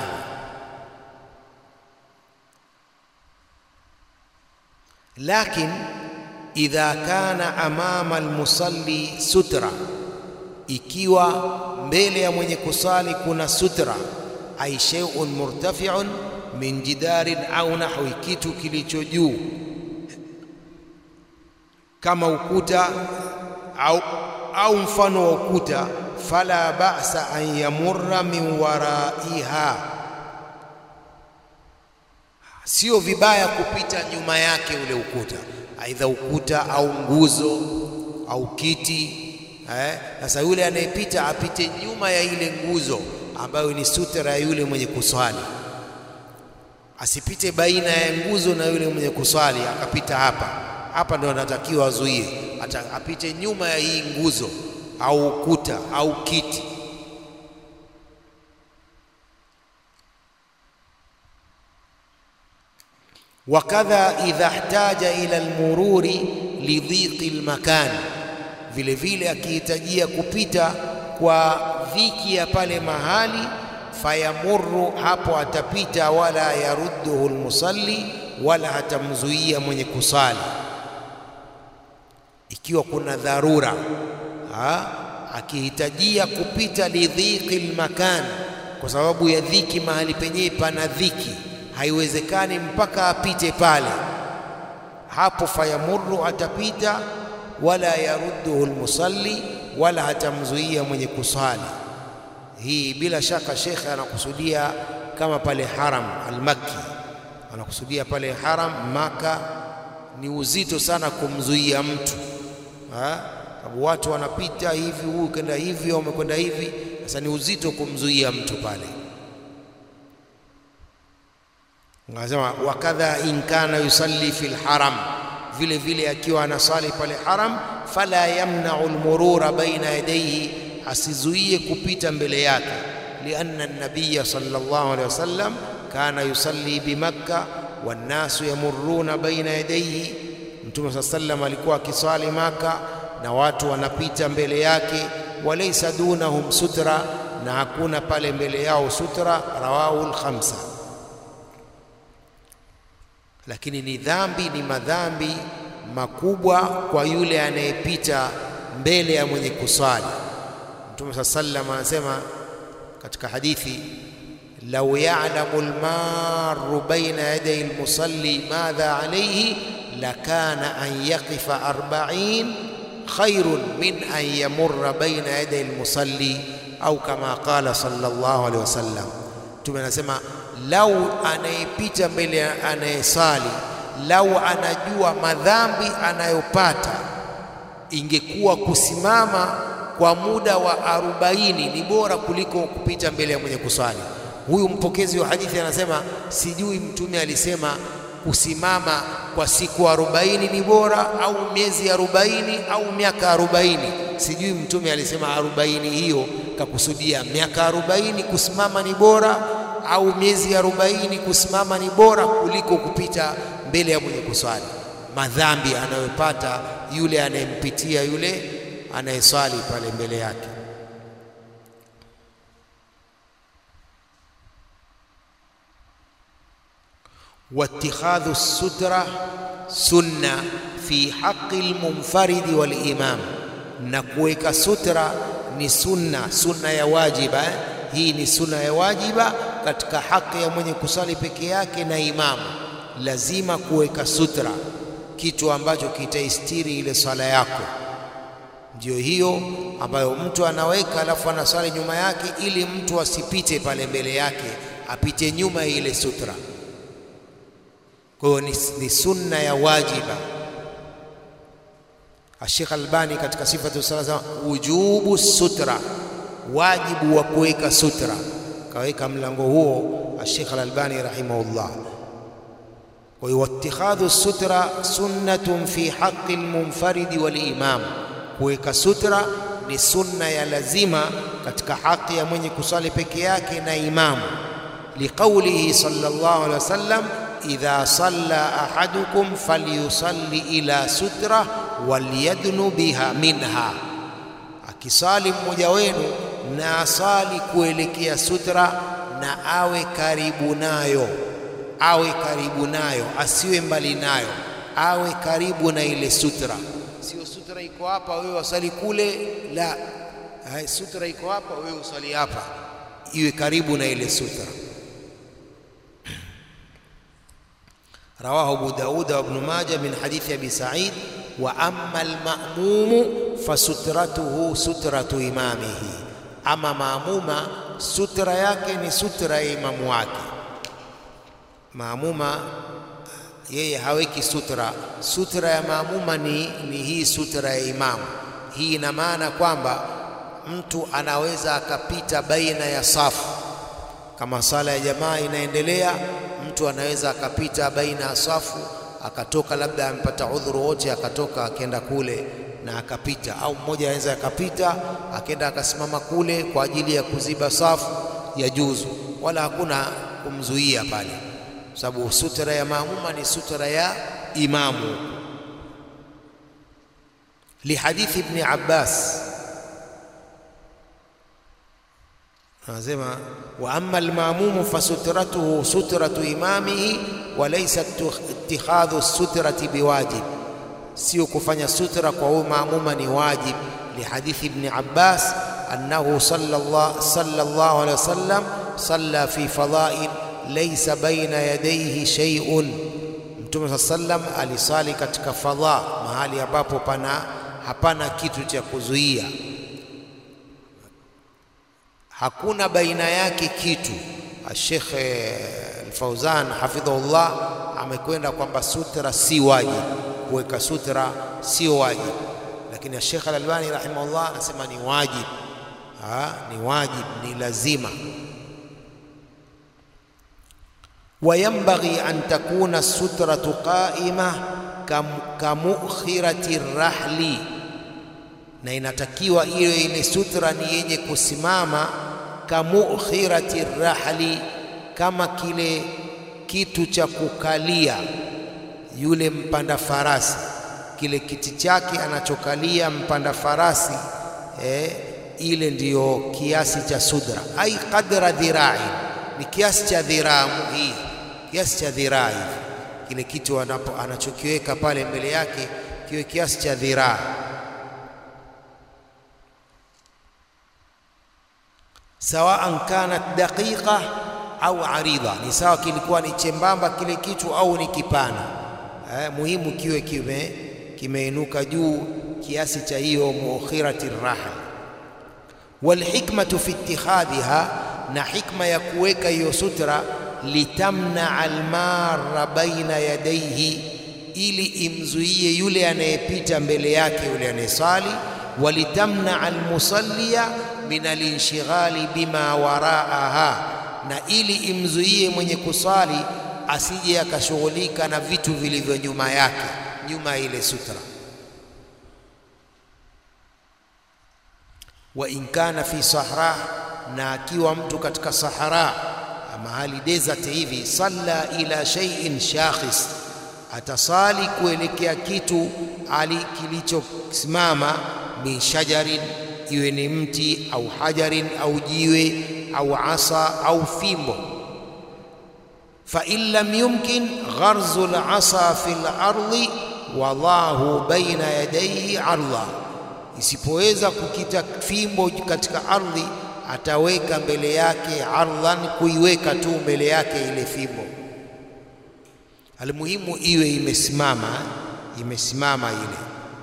Lakin idha kana amama almusalli sutra ikiwa mbele ya mwenye kusali kuna sutra, ai shay'un murtafi'un min jidarin au nahwi, kitu kilicho juu kama ukuta au, au mfano wa ukuta, fala ba'sa an yamurra min waraiha, sio vibaya kupita nyuma yake ule ukuta, aidha ukuta au nguzo au kiti sasa eh, yule anayepita apite nyuma ya ile nguzo ambayo ni sutra ya yule mwenye kuswali, asipite baina ya nguzo na yule mwenye kuswali akapita hapa hapa, ndo anatakiwa azuie, apite nyuma ya hii nguzo au ukuta au kiti. Wakadha idha ihtaja ila almururi lidhiqi almakani vile vile akihitajia kupita kwa dhiki ya pale mahali, fayamurru, hapo atapita, wala yarudduhu almusalli, wala hatamzuia mwenye kusali. Ikiwa kuna dharura ha, akihitajia kupita lidhiqi almakan, kwa sababu ya dhiki, mahali penyewe pana dhiki, haiwezekani mpaka apite pale, hapo fayamurru, atapita wala yarudduhu almusalli, wala hatamzuia mwenye kusali. Hii bila shaka shekhe anakusudia kama pale haram almakki, anakusudia pale haram Maka. Ni uzito sana kumzuia mtu, sababu watu wanapita hivi, huyu kenda hivi au umekwenda hivi. Sasa ni uzito kumzuia mtu pale. Anasema wakadha in kana yusalli fil haram vile vile akiwa anasali pale haram, fala yamnau almurura baina yadayhi, asizuie kupita mbele yake. Lianna nabiya sallallahu alaihi wasallam kana yusalli bimakka wannasu yamurruna baina yadayhi, Mtume saa sallam alikuwa akiswali Maka na watu wanapita mbele yake. Walaysa dunahum sutra, na hakuna pale mbele yao sutra. Rawahu al-khamsa lakini ni dhambi, ni madhambi makubwa kwa yule anayepita mbele ya mwenye kuswali. Mtume saa sallam anasema katika hadithi, lau ya'lamu almaru baina yaday almusalli madha alayhi lakana an yaqifa arba'in khairun min an yamurra baina yaday almusalli au kama qala sallallahu alayhi wasallam. Mtume anasema lau anayepita mbele ya anayesali, lau anajua madhambi anayopata, ingekuwa kusimama kwa muda wa arobaini ni bora kuliko kupita mbele ya mwenye kuswali. Huyu mpokezi wa hadithi anasema, sijui mtume alisema kusimama kwa siku arobaini ni bora au miezi arobaini au miaka arobaini. Sijui mtume alisema arobaini hiyo kakusudia miaka arobaini kusimama ni bora au miezi arobaini kusimama ni bora kuliko kupita mbele ya mwenye kuswali. Madhambi anayopata yule anayempitia yule anayeswali pale mbele yake. واتخاذ السترة سنة في حق المنفرد والإمام نكويك سترة ni sunna sunna ya wajiba eh? hii ni sunna ya wajiba katika haki ya mwenye kusali peke yake na imamu lazima kuweka sutra kitu ambacho kitaistiri ile swala yako ndio hiyo ambayo mtu anaweka alafu anaswali nyuma yake ili mtu asipite pale mbele yake apite nyuma ya ile sutra kwa hiyo ni, ni sunna ya wajiba Sheikh Albani katika sifatu sala wujubu sutra wajibu wa kuweka sutra kaweka mlango huo Sheikh Albani rahimahullah kwa hiyo wattikhadhu sutra sunnatun fi haqqi almunfaridi walimam kuweka sutra ni sunna ya lazima katika haki ya mwenye kusali peke yake na imamu liqaulihi sallallahu alaihi wasallam idha salla ahadukum falyusalli ila sutra walyadnu biha minha, akisali mmoja wenu na asali kuelekea sutra na awe karibu nayo, awe karibu nayo, asiwe mbali nayo, awe karibu na ile sutra. Sio sutra iko hapa, wewe wasali kule, la. Hai, sutra iko hapa, wewe usali hapa, iwe karibu na ile sutra. رواه أبو داود وابن ماجه من حديث أبي سعيد وأما المأموم فسترته سترة إمامه أما مأموما سترة yake ni sutra ya imamu wake maamuma yeye haweki sutra sutra ya maamuma ni, ni hii sutra ya imamu hii ina maana kwamba mtu anaweza akapita baina ya safu kama sala ya jamaa inaendelea mtu anaweza akapita baina ya safu akatoka labda amepata udhuru wote akatoka akenda kule na akapita, au mmoja anaweza akapita akenda akasimama kule kwa ajili ya kuziba safu ya juzu, wala hakuna kumzuia pale, sababu sutra ya maamuma ni sutra ya imamu. Lihadithi Ibni Abbas anasema wa amma almamumu fasutratuhu sutratu imamihi wa laysa ittikhadhu sutrati biwajib, sio kufanya sutra kwa huyu maamuma ni wajib. Lihadithi Ibni Abbas annahu sallallahu alayhi wasallam salla fi fadail laysa baina yadayhi shay'un, Mtume saa sallam alisali katika fadha, mahali ambapo pana hapana kitu cha kuzuia hakuna baina yake kitu. Sheikh Al-Fauzan hafidhahullah amekwenda kwamba sutra si wajibu, kuweka sutra sio wajibu, lakini Sheikh Al-Albani rahimahullah anasema ni wajibu. Ha, ni wajibu, ni lazima. Wayambaghi an takuna sutratu qaima kamukhirati rahli na inatakiwa iwe ile sutra ni yenye kusimama kamukhirati rahli, kama kile kitu cha kukalia yule mpanda farasi, kile kiti chake anachokalia mpanda farasi eh, ile ndiyo kiasi cha sudra, ai qadra dhirai, ni kiasi cha dhiraa hii, kiasi cha dhiraa hivi, kile kitu anachokiweka pale mbele yake kiwe kiasi cha dhiraa sawaan kanat daqiqa au arida, ni sawa kilikuwa ni chembamba kile kitu au ni kipana eh, muhimu kiwe kime kimeinuka juu kiasi cha hiyo mukhirati raha. Walhikmatu fi ittikhadhiha, na hikma ya kuweka hiyo sutra litamnaa almarra baina yadayhi, ili imzuie yule anayepita mbele yake yule anayesali, walitamnaa almusalliya min alinshghali bima waraaha, na ili imzuie mwenye kusali asije akashughulika na vitu vilivyo nyuma yake, nyuma ya ile sutra. Wa in kana fi sahra, na akiwa mtu katika sahara, mahali desert hivi, salla ila shay'in shakhis, atasali kuelekea kitu ali kilichosimama, min shajarin iwe ni mti au hajarin au jiwe au asa au fimbo. fa in lam yumkin gharzu al-asa fi al-ardi wadhahu baina yadayhi arda, isipoweza kukita fimbo katika ardhi ataweka mbele yake ardhan, kuiweka tu mbele yake ile fimbo. Almuhimu iwe imesimama, imesimama ile.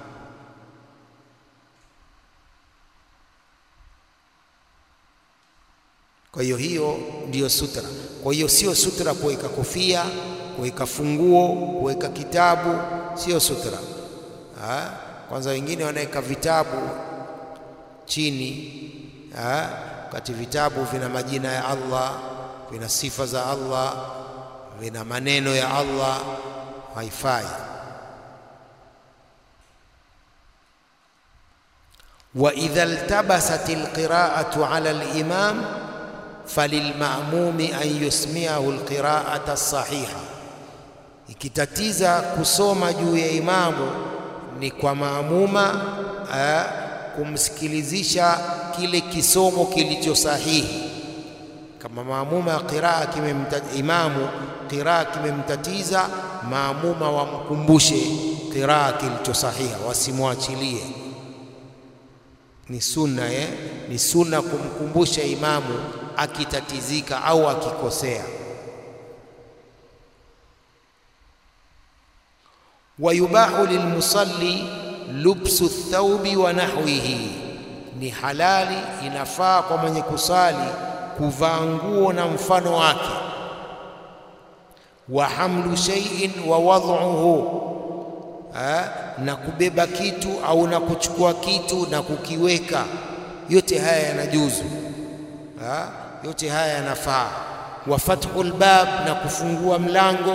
Kwa hiyo hiyo ndiyo sutra. Kwa hiyo sio sutra kuweka kofia, kuweka funguo, kuweka kitabu, sio sutra ha? Kwanza wengine wanaweka vitabu chini wakati vitabu vina majina ya Allah, vina sifa za Allah, vina maneno ya Allah, haifai. wa idha iltabasat alqira'atu ala al-imam falilmamumi an yusmiahu alqira'ata as-sahiha, ikitatiza kusoma juu ya imamu ni kwa maamuma kumsikilizisha kile kisomo kilicho sahihi. Kama maamuma ya qiraa imamu qiraa kimemtatiza, maamuma wamkumbushe qiraa kilicho sahiha, wasimwachilie. Ni sunna eh? Ni sunna kumkumbusha imamu akitatizika au akikosea. wa yubahu lilmusalli lubsu thaubi wa nahwihi, ni halali inafaa kwa mwenye kusali kuvaa nguo na mfano wake. Wa hamlu shay'in wa wad'uhu, na kubeba kitu au na kuchukua kitu na kukiweka, yote haya yanajuzu, yote haya yanafaa. Wa fathul bab, na kufungua mlango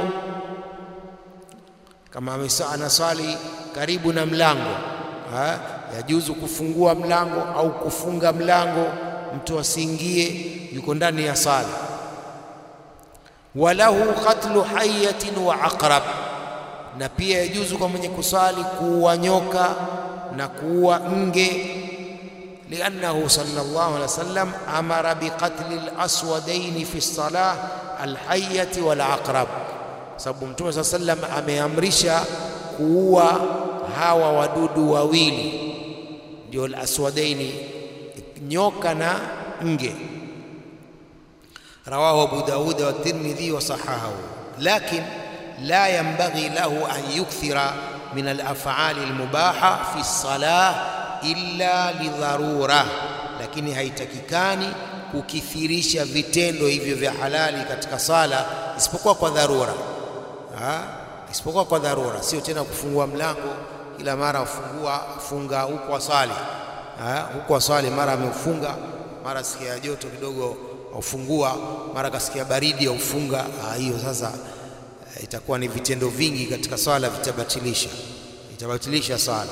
kama anaswali karibu na mlango ha? yajuzu kufungua mlango au kufunga mlango, mtu asiingie, yuko ndani ya sala. Walahu qatlu hayatin wa aqrab, na pia yajuzu kwa mwenye kuswali kuua nyoka na kuua nge, liannahu sallallahu alaihi wasallam amara biqatli al-aswadaini fi salah alhayati wal aqrab, sababu Mtume saa sallam ameamrisha kuua hawa wadudu wawili ndio al-aswadaini, nyoka na nge. Rawahu Abu Dawud wa Tirmidhi wa sahahahu, lakin la yanbaghi lahu an yukthira min al-af'ali al-mubaha fi salah illa lidharura, lakini haitakikani kukithirisha vitendo hivyo vya halali katika sala isipokuwa kwa dharura ha? isipokuwa kwa dharura, sio tena kufungua mlango kila mara ufungua funga huko waswali huko waswali, mara ameufunga, mara sikia joto kidogo aufungua, mara kasikia baridi aufunga. Hiyo sasa itakuwa ni vitendo vingi katika swala, vitabatilisha itabatilisha swala.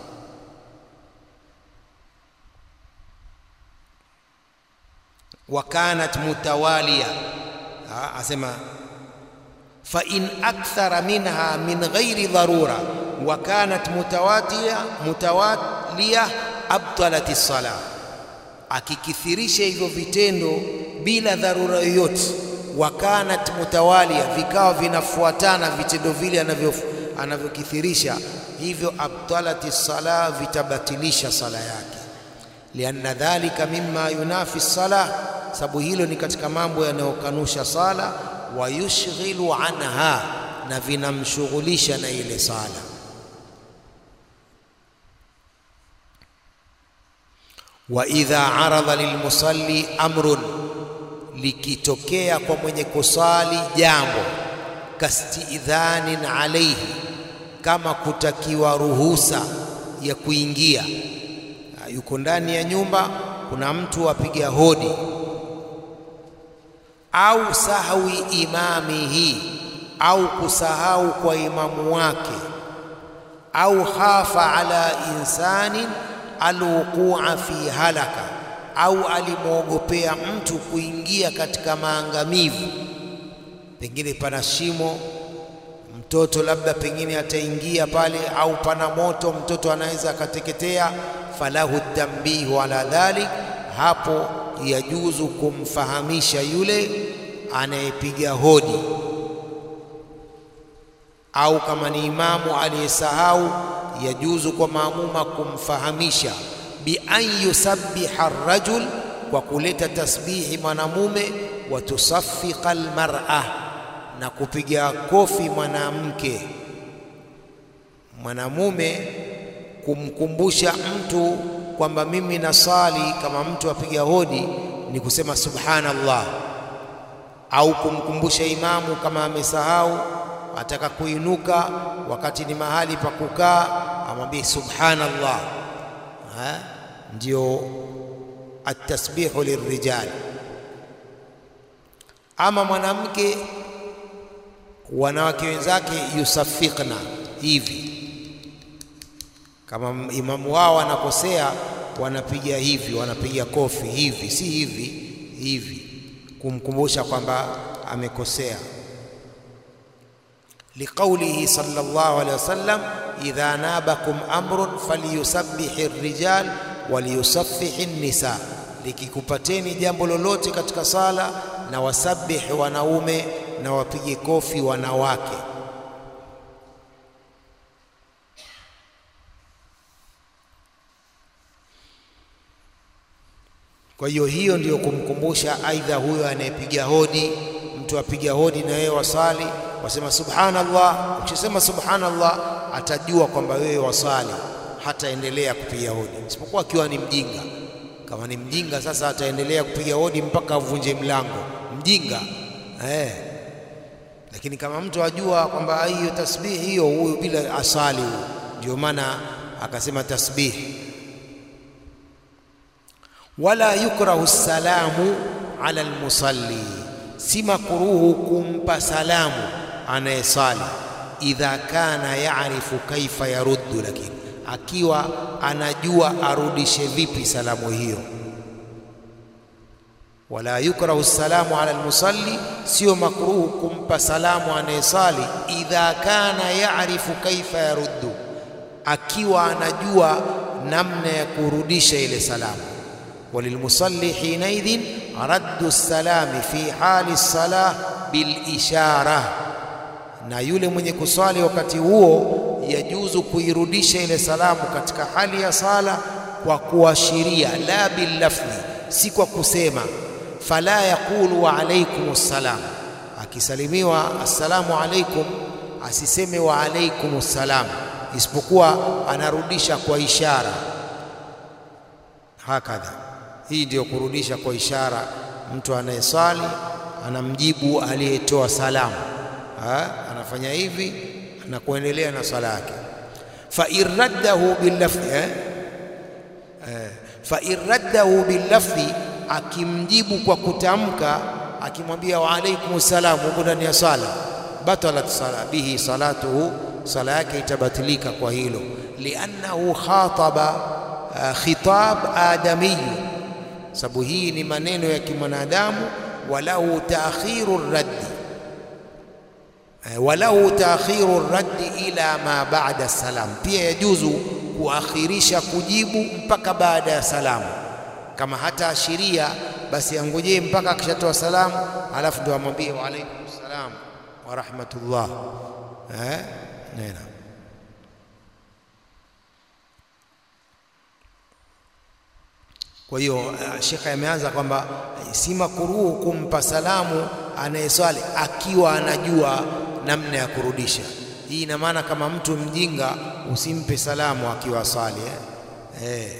wa kanat mutawalia, asema fa in akthara minha min ghairi dharura wa kanat mutawatiya mutawaliya abtalat as-sala, akikithirisha hivyo vitendo bila dharura yoyote. Wa kanat mutawalia, vikawa vinafuatana vitendo vile anavyo anavyokithirisha hivyo, abtalat as-sala, vitabatilisha sala yake. Lianna dhalika mimma yunafi as-sala, sababu hilo ni katika mambo yanayokanusha sala wa yushghilu anha, na vinamshughulisha na ile sala. Wa idha aradha lilmusalli amrun, likitokea kwa mwenye kusali jambo, kastidhanin alaihi, kama kutakiwa ruhusa ya kuingia. Yuko ndani ya nyumba, kuna mtu apiga hodi au sahwi imamihi, au kusahau kwa imamu wake, au khafa ala insanin alwuqua fi halaka, au alimwogopea mtu kuingia katika maangamivu, pengine pana shimo, mtoto labda pengine ataingia pale, au pana moto, mtoto anaweza akateketea. Falahu tambihu ala dhalik, hapo yajuzu kumfahamisha yule anayepiga hodi au kama ni imamu aliyesahau, yajuzu kwa maamuma kumfahamisha bi an yusabbiha ar-rajul, kwa kuleta tasbihi mwanamume, wa tusaffiqa al-mar'a, na kupiga kofi mwanamke. Mwanamume kumkumbusha mtu kwamba mimi nasali, kama mtu apiga hodi ni kusema subhanallah, au kumkumbusha imamu kama amesahau ataka kuinuka wakati ni mahali pa kukaa, amwambie subhanallah. Ha? Ndio atasbihu lirrijal. Ama mwanamke, wanawake wenzake yusafiqna hivi, kama imamu wao anakosea, wanapiga hivi, wanapiga kofi hivi, si hivi hivi, kumkumbusha kwamba amekosea liqaulihi sallallahu alayhi wasallam idha nabakum amrun falyusabbihi rrijal waliyusaffihi nisa, likikupateni jambo lolote katika sala na wasabihi wanaume na wapige kofi wanawake. Kwa hiyo hiyo ndiyo kumkumbusha, aidha huyo anayepiga hodi, mtu apiga hodi na wewe wasali wasema subhanallah. Ukisema subhanallah, atajua kwamba wewe wasali, hataendelea kupiga hodi, isipokuwa akiwa ni mjinga. Kama ni mjinga, sasa ataendelea kupiga hodi mpaka avunje mlango, mjinga eh. Lakini kama mtu ajua kwamba hiyo tasbihi hiyo, huyu bila asali huyu, ndio maana akasema tasbihi. Wala yukrahu salamu ala almusalli, si makruhu kumpa salamu anayesali idha kana yaarifu kaifa yaruddu, lakini akiwa anajua arudishe vipi salamu hiyo. Wala yukrahu salamu ala almusalli, sio makruhu kumpa salamu anayesali idha kana yaarifu kaifa yaruddu, akiwa anajua namna ya kurudisha ile salamu. Walilmusalli hinaidhin raddu salami fi hali salah bilishara na yule mwenye kuswali wakati huo yajuzu kuirudisha ile salamu katika hali ya sala kwa kuashiria, la billafdhi, si kwa kusema. Fala yaqulu wa alaikum ssalam, akisalimiwa assalamu alaikum asiseme wa alaikum ssalam, isipokuwa anarudisha kwa ishara. Hakadha, hii ndiyo kurudisha kwa ishara. Mtu anayeswali anamjibu aliyetoa salamu ha? anafanya hivi na kuendelea na swala yake. fa in raddahu billafdhi eh? eh, fa in raddahu billafdhi, akimjibu kwa kutamka, akimwambia wa alaikum salam huko ndani ya sala, batalat sala bihi salatuhu, sala yake itabatilika kwa hilo. liannahu khataba uh, khitab adamiyu, sababu hii ni maneno ya kimwanadamu. walahu taakhiru raddi walahu taakhiru raddi ila ma ba'da salam, pia yajuzu kuakhirisha kujibu mpaka baada ya salamu. Kama hata ashiria basi angojee mpaka akishatoa salamu, alafu ndio amwambie wa alaikum salam wa rahmatullah. Eh, nena Kwa hiyo shekhe ameanza kwamba si makuruhu kumpa salamu anayeswali akiwa anajua namna ya kurudisha. Hii ina maana kama mtu mjinga usimpe salamu akiwa swali eh? Eh.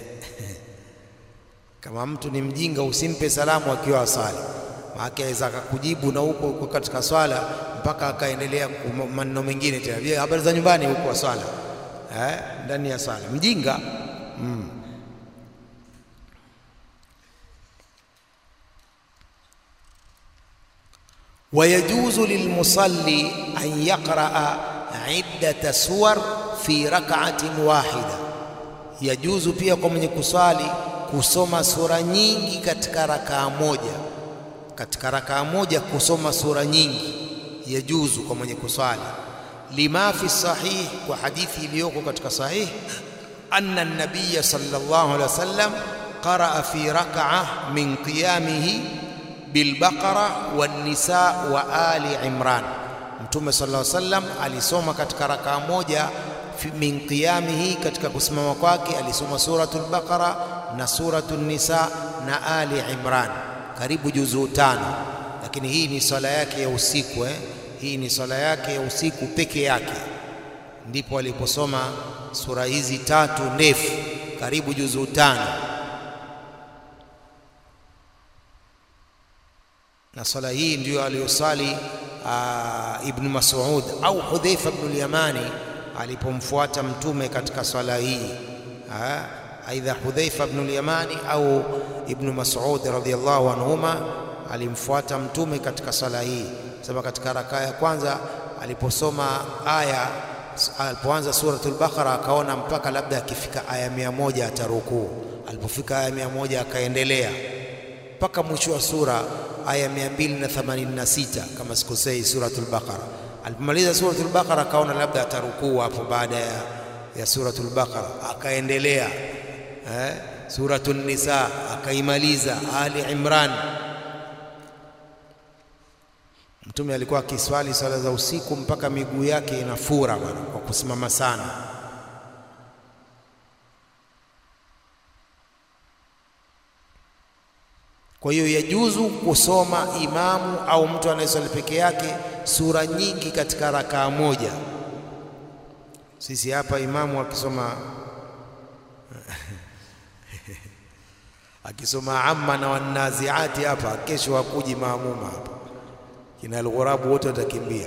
Kama mtu ni mjinga usimpe salamu akiwa asali, maana aweza akakujibu na huko huko katika swala mpaka akaendelea maneno mengine tena, habari za nyumbani huko swala eh? ndani ya swala mjinga mm. wayajuzu lilmusalli an yaqraa iddata suwar fi rak'atin wahida, yajuzu pia kwa mwenye kuswali kusoma sura nyingi katika rakaa moja. Katika rakaa moja kusoma sura nyingi yajuzu kwa mwenye kuswali. Lima fi sahih, kwa hadithi iliyoko katika sahih, anna an-nabiyya sallallahu alaihi wasallam qaraa fi rak'ah min qiyamihi bilbaqara wannisa wa ali imran. Mtume sallallahu alaihi wasallam alisoma katika rakaa moja min qiyamihi, katika kusimama kwake alisoma suratul baqara na suratul nisa na ali imran, karibu juzuu tano. Lakini hii ni swala yake ya usiku eh? Hii ni swala yake ya usiku peke yake, ndipo aliposoma sura hizi tatu ndefu, karibu juzuu tano. na swala hii ndiyo aliyosali Ibnu Mas'ud au Hudhaifa ibn al-Yamani alipomfuata mtume katika swala hii, aidha Hudhaifa ibn al-Yamani au Ibnu Mas'ud radhiyallahu anhuma alimfuata mtume katika swala hii. Sema katika rakaa ya kwanza aliposoma aya, alipoanza suratul Baqara akaona mpaka labda akifika aya mia moja atarukuu. Alipofika aya mia moja akaendelea mpaka mwisho wa sura aya 286 kama sikosei, suratul Baqara. Alipomaliza suratul Baqara akaona labda atarukuu hapo baada ya, ya suratul Baqara akaendelea eh, suratul Nisa akaimaliza, Ali Imran. Mtume alikuwa akiswali swala za usiku mpaka miguu yake inafura bwana, kwa kusimama sana. Kwa hiyo yajuzu kusoma imamu au mtu anayeswali peke yake sura nyingi katika rakaa moja. Sisi hapa imamu akisoma akisoma amma na wanaziati hapa, kesho hakuji maamuma hapa, kina alghurabu wote watakimbia.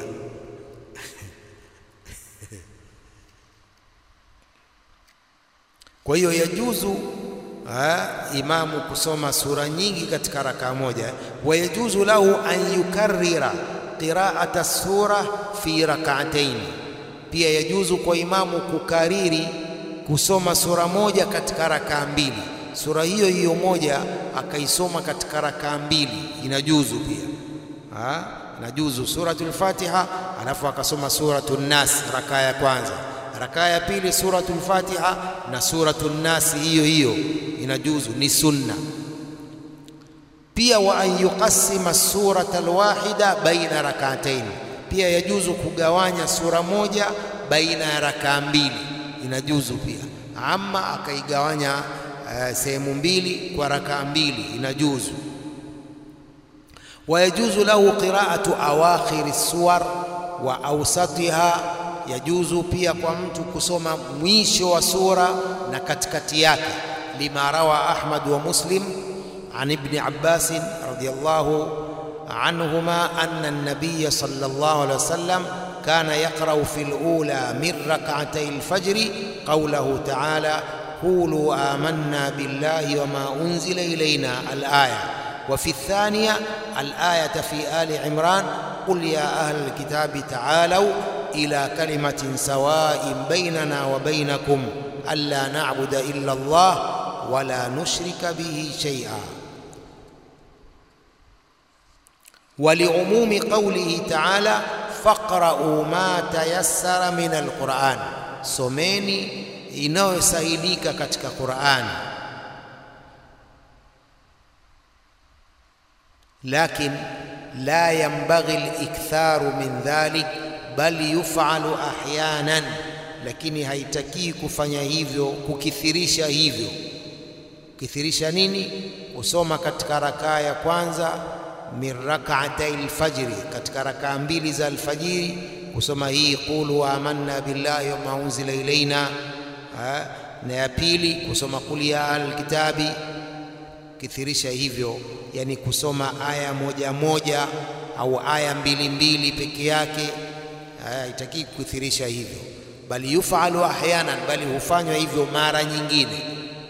Kwa hiyo yajuzu Ha, imamu kusoma sura nyingi katika rakaa moja. Wayajuzu lahu an yukarrira qiraata sura fi rak'atayn, pia yajuzu kwa imamu kukariri kusoma sura moja katika rakaa mbili. Sura hiyo hiyo moja akaisoma katika rakaa mbili, inajuzu pia. Ha, inajuzu suratul Fatiha alafu akasoma suratul Nas rakaa ya kwanza rakaa ya pili suratul Fatiha na suratul Nas hiyo hiyo inajuzu, ni sunna pia. Wa an yuqassima surata alwahida baina rak'atayn, pia yajuzu kugawanya sura moja baina ya rakaa mbili, inajuzu pia. Amma akaigawanya uh, sehemu mbili kwa rakaa mbili, inajuzu. Wa yajuzu lahu qira'atu awakhiri suwar wa awsatiha yajuzu pia kwa mtu kusoma mwisho wa sura na katikati yake, lima rawa Ahmad wa Muslim an ibni Abbas radhiyallahu anhuma anna an-nabiy sallallahu alayhi wasallam kana yaqra'u fi al-ula min rak'atay al-fajr qawluhu ta'ala qulu amanna billahi wa ma unzila ilayna al-aya wa fi ath-thaniya al-ayata fi ali Imran qul ya ahla al-kitabi ta'alu ila kalimatin sawain bainana wa bainakum alla na'buda illa Allah wala nushrika bihi shay'a. Waliumumi qawlihi ta'ala faqra'u ma tayassara min alquran, someni inayosahilika katika Qur'ani. Lakin la yanbaghi aliktharu min dhalik bal yufalu ahyanan, lakini haitakii kufanya hivyo, kukithirisha hivyo. Kukithirisha nini? Kusoma katika rakaa ya kwanza min rak'atay alfajri, katika rakaa mbili za alfajiri kusoma hii qulu amanna billahi wa ma unzila ilaina, na ya pili kusoma qul ya ahlal kitabi. Kithirisha hivyo, yani kusoma aya moja moja au aya mbili mbili peke yake haitakii kukithirisha hivyo, bali yufalu ahyanan, bali hufanywa hivyo mara nyingine.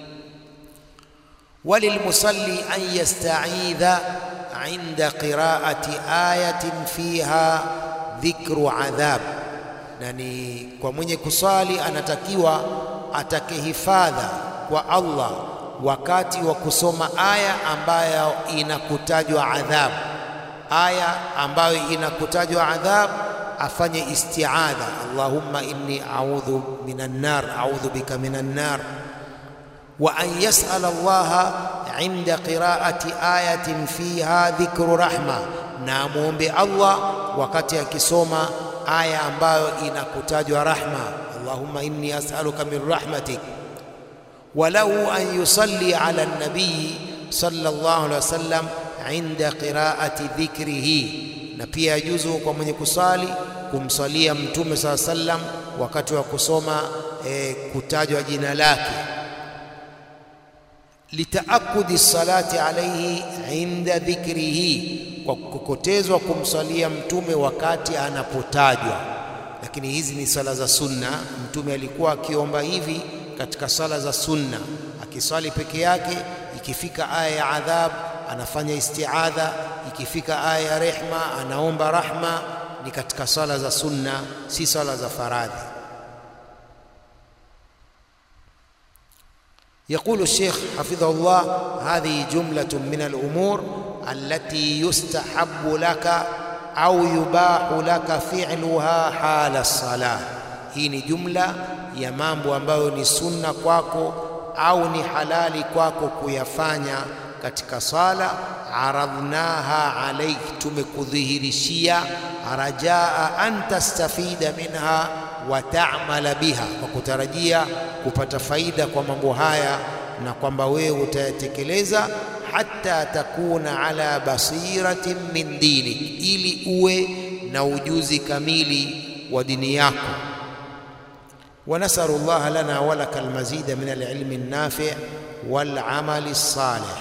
Walilmusalli an yasta'idha inda qiraati ayatin fiha dhikru adhab, na ni kwa mwenye kusali anatakiwa atake hifadha kwa Allah wakati wa kusoma aya ambayo inakutajwa adhab, aya ambayo inakutajwa adhab afanye isti'adha, Allahumma inni a'udhu minan nar, a'udhu bika minan nar, wa an yas'ala Allah inda qiraati ayatin fiha dhikru rahma, na amwombe Allah wakati akisoma aya ambayo inakutajwa rahma. Allahumma inni as'aluka min rahmatik. Walahu an yusalli ala nabii sallallahu alaihi wasallam inda qiraati dhikrihi, na pia yajuzu kwa mwenye kusali kumsalia Mtume saa sallam wakati wa kusoma e, kutajwa jina lake litaakudi salati alaihi inda dhikrihi, kwa kukotezwa kumsalia mtume wakati anapotajwa. Lakini hizi ni sala za sunna. Mtume alikuwa akiomba hivi katika sala za sunna, akiswali peke yake. Ikifika aya ya adhab anafanya istiadha, ikifika aya ya rehma anaomba rahma. Ni katika sala za sunna, si sala za faradhi. يقول الشيخ حفظه الله هذه جملة من الأمور التي يستحب لك أو يباح لك فعلها حال الصلاة hii ni jumla ya mambo ambayo ni sunna kwako au ni halali kwako kuyafanya katika sala. Aradhnaha alaik, tumekudhihirishia rajaa an tastafida minha wa ta'mala biha, kwa kutarajia kupata faida kwa mambo haya na kwamba wewe utayatekeleza, hata takuna ala basiratin min dinik, ili uwe na ujuzi kamili wa dini yako. wa nasalu llaha lana wa laka almazida min alilmi an-nafi' wal amali as-salih.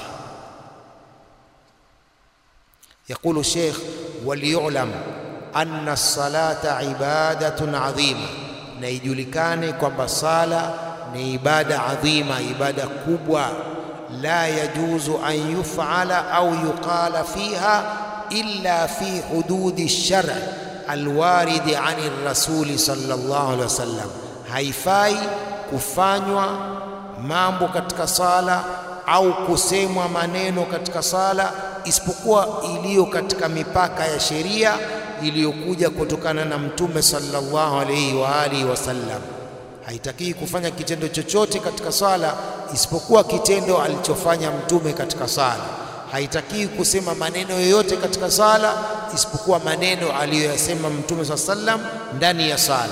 Yaqulu Sheikh, waliyulam anna as-salata ibadatun adhima, na ijulikane kwamba sala ni ibada adhima, ibada kubwa. La yajuzu an yufala au yuqala fiha illa fi hududi ash-shar' alwaridi ani rasuli sallallahu alaihi wasallam, haifai kufanywa mambo katika sala au kusemwa maneno katika sala isipokuwa iliyo katika mipaka ya sheria iliyokuja kutokana na Mtume sallallahu alaihi wa alihi wasallam. Haitakii kufanya kitendo chochote katika sala isipokuwa kitendo alichofanya Mtume katika sala. Haitakii kusema maneno yoyote katika sala isipokuwa maneno aliyoyasema Mtume sallallahu alaihi wasallam ndani ya sala.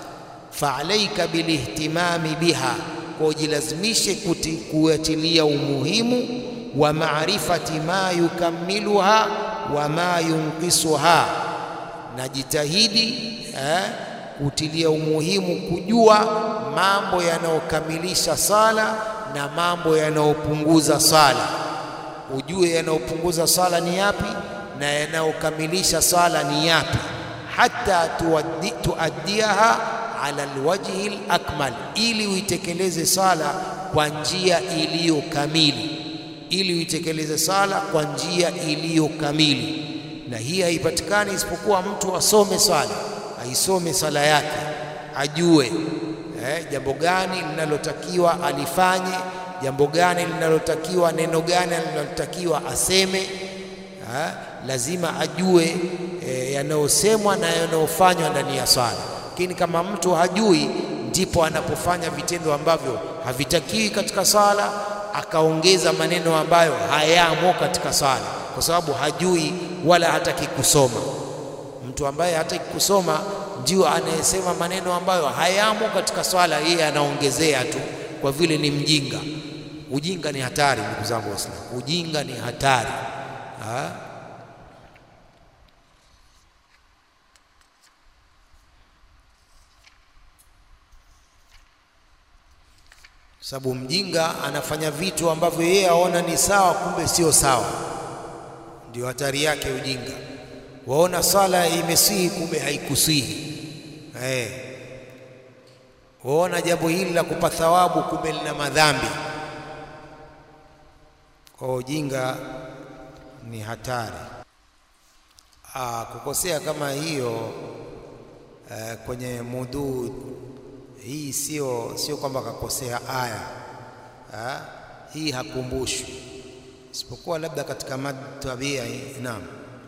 Fa alaika bilihtimami biha, kwa ujilazimishe kuatilia umuhimu wa maarifati ma yukamiluha wa ma yunqisuha, na jitahidi eh, kutilia umuhimu kujua mambo yanayokamilisha sala na mambo yanayopunguza sala. Ujue yanayopunguza sala ni yapi na yanayokamilisha sala ni yapi, hata tuaddi, tuaddiaha ala alwajhi alakmal, ili uitekeleze sala kwa njia iliyo kamili ili uitekeleze sala kwa njia iliyo kamili, na hii haipatikani isipokuwa mtu asome sala, aisome sala yake, ajue eh, jambo gani linalotakiwa alifanye, jambo gani linalotakiwa, neno gani linalotakiwa aseme. Eh, lazima ajue eh, yanayosemwa na yanayofanywa ndani ya sala. Lakini kama mtu hajui, ndipo anapofanya vitendo ambavyo havitakiwi katika sala akaongeza maneno ambayo hayamo katika sala, kwa sababu hajui wala hataki kusoma. Mtu ambaye hataki kusoma ndio anayesema maneno ambayo hayamo katika swala, yeye anaongezea tu kwa vile ni mjinga. Ujinga ni hatari, ndugu zangu Waislamu, ujinga ni hatari ha? sababu mjinga anafanya vitu ambavyo yeye aona ni sawa, kumbe sio sawa. Ndio hatari yake ujinga. Waona sala imesihi, kumbe haikusihi. Eh, waona jambo hili la kupa thawabu, kumbe lina madhambi. Kwa ujinga ni hatari. Aa, kukosea kama hiyo eh, kwenye mudhu hii sio sio kwamba kakosea aya ha? Hii hakumbushwi isipokuwa labda katika mad tabia. Naam,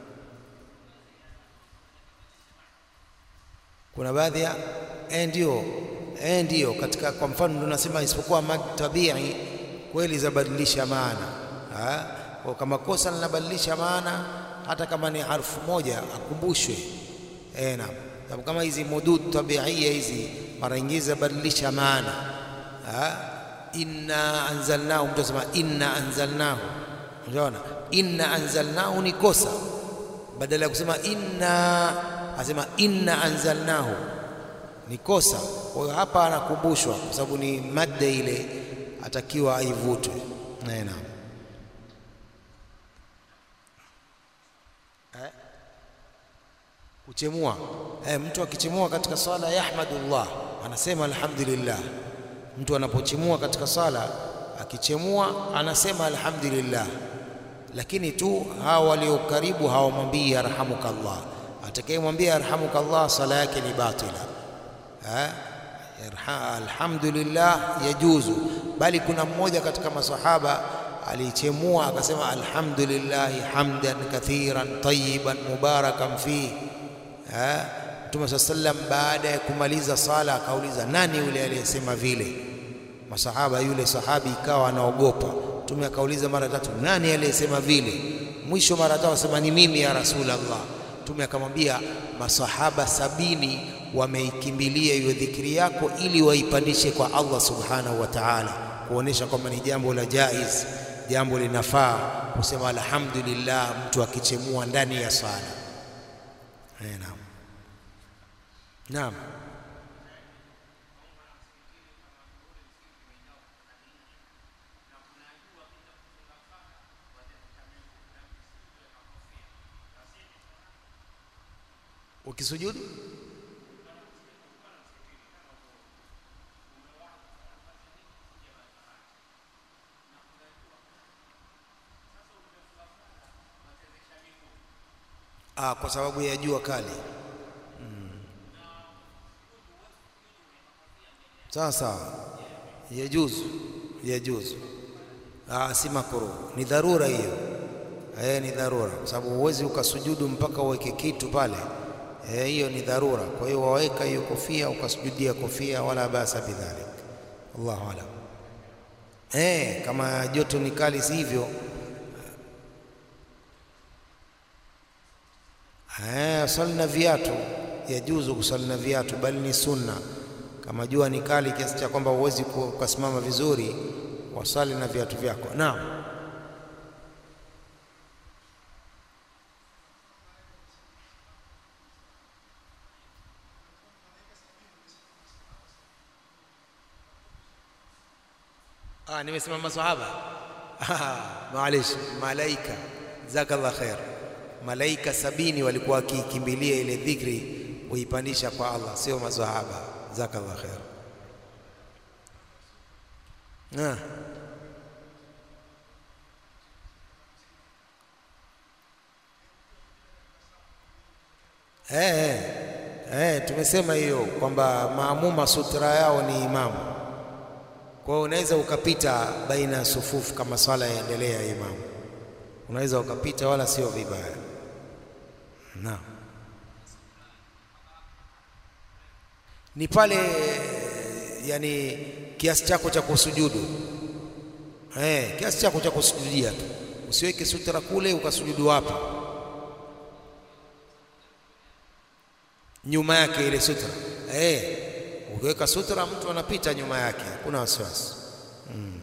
kuna baadhi ya eh, ndio eh, ndio katika, kwa mfano ndio nasema isipokuwa mad tabii kweli zabadilisha maana Ha? Kwa kama kosa linabadilisha maana, hata kama ni harfu moja akumbushwe. Eh, naam. Sababu kama hizi mudud tabiia hizi mara nyingi zabadilisha maana. Ha? Inna anzalnahu, mtu asema inna anzalnahu, unaona inna anzalnahu ni kosa, badala ya kusema inna asema inna anzalnahu ni kosa. Kwa hiyo hapa anakumbushwa, kwa sababu ni madda ile atakiwa aivutwe. Naam. Eh? Kuchemua eh, mtu akichemua katika swala yahmadullah, anasema alhamdulillah. Mtu anapochemua katika swala akichemua anasema alhamdulillah, lakini tu hawa walio karibu hawamwambii yarhamukallah. Atakayemwambia yarhamukallah swala yake ni batila. Eh? Alhamdulillah yajuzu, bali kuna mmoja katika masahaba alichemua akasema alhamdulillahi hamdan kathiran tayyiban mubarakan fihi. Mtume saa sallam baada ya kumaliza sala akauliza, nani yule aliyesema vile? Masahaba, yule sahabi ikawa anaogopa. Mtume akauliza mara tatu, nani aliyesema vile? Mwisho mara tatu asema ni mimi ya Rasulullah. Mtume akamwambia, masahaba sabini wameikimbilia hiyo dhikri yako ili waipandishe kwa Allah subhanahu wa ta'ala, kuonesha kwamba ni jambo la jaiz, jambo linafaa kusema alhamdulillah mtu akichemua ndani ya sala. Naam, naam. Ukisujudu Ah, kwa sababu ya jua kali mm. Sawa sawa, yajuzu yajuzu. Ah, si makruh, ni dharura hiyo. Eh, ni dharura kwa sababu huwezi ukasujudu mpaka uweke kitu pale. Eh, hiyo ni dharura. Kwa hiyo waweka hiyo kofia ukasujudia kofia, wala basa bidhalik. Allahu alam. Eh, kama joto ni kali, si hivyo Eh, swali na viatu yajuzu kuswali na viatu, bali ni sunna. Kama jua ni kali kiasi cha kwamba huwezi kusimama vizuri, wasali na viatu vyako. Naam. Ah, nimesema maswahaba. Maalish, malaika. Jazakallah khair. Malaika sabini walikuwa wakikimbilia ile dhikri kuipandisha kwa Allah, sio maswahaba. Jazakallah khair. Ah. Eh, eh, tumesema hiyo kwamba maamuma sutra yao ni imamu. Kwa hiyo unaweza ukapita baina ya sufufu kama swala yaendelea ya imamu, unaweza ukapita, wala sio vibaya. Naam, ni pale yani kiasi chako cha kusujudu eh, kiasi chako cha kusujudia tu, usiweke sutra kule ukasujudu hapa nyuma yake ile sutra eh, ukiweka sutra mtu anapita nyuma yake, hakuna wasiwasi mm.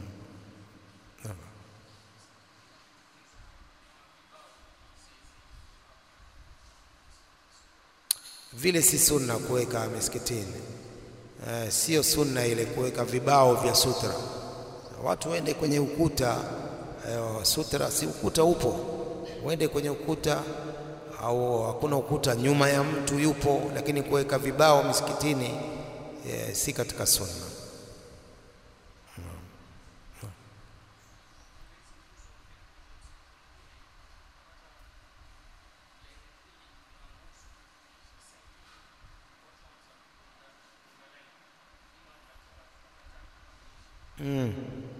Vile si sunna kuweka misikitini eh, sio sunna ile kuweka vibao vya sutra. Watu waende kwenye ukuta eh, sutra, si ukuta upo, waende kwenye ukuta au hakuna ukuta, nyuma ya mtu yupo, lakini kuweka vibao misikitini eh, si katika sunna. Mm.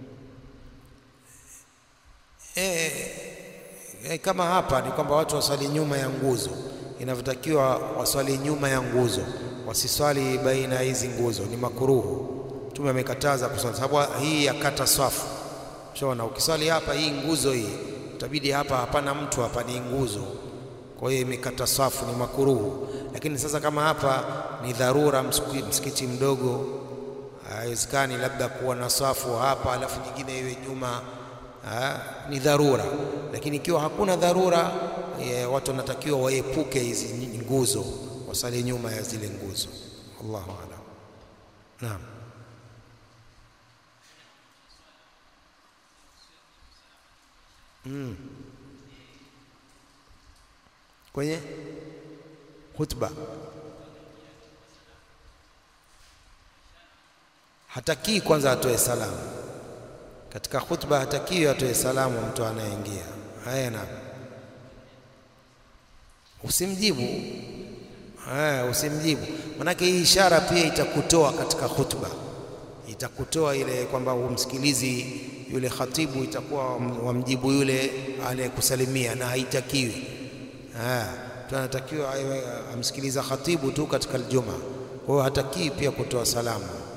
Eh, eh, kama hapa ni kwamba watu waswali nyuma ya nguzo, inavyotakiwa waswali nyuma ya nguzo, wasiswali baina ya hizi nguzo, ni makuruhu. Mtume amekataza kuswali, sababu hii yakata swafu. Shona, ukiswali hapa, hii nguzo hii, utabidi hapa hapana mtu hapa, ni nguzo, kwa hiyo imekata safu, ni makuruhu. Lakini sasa kama hapa ni dharura, msikiti mdogo, haiwezekani labda kuwa na safu hapa alafu nyingine iwe nyuma ha, ni dharura. Lakini ikiwa hakuna dharura e, watu wanatakiwa waepuke hizi nguzo, wasali nyuma ya zile nguzo. Allahu a'lam. Naam. Mm. Kwenye khutba hatakii kwanza atoe salamu katika khutba, hatakii atoe salamu mtu anayeingia. Haya, na usimjibu haya, usimjibu, manake hii ishara pia itakutoa katika khutba, itakutoa ile kwamba umsikilizi yule khatibu, itakuwa wamjibu yule anayekusalimia, na haitakiwi. Mtu anatakiwa amsikiliza khatibu tu katika aljuma, kwa hiyo hatakii pia kutoa salamu.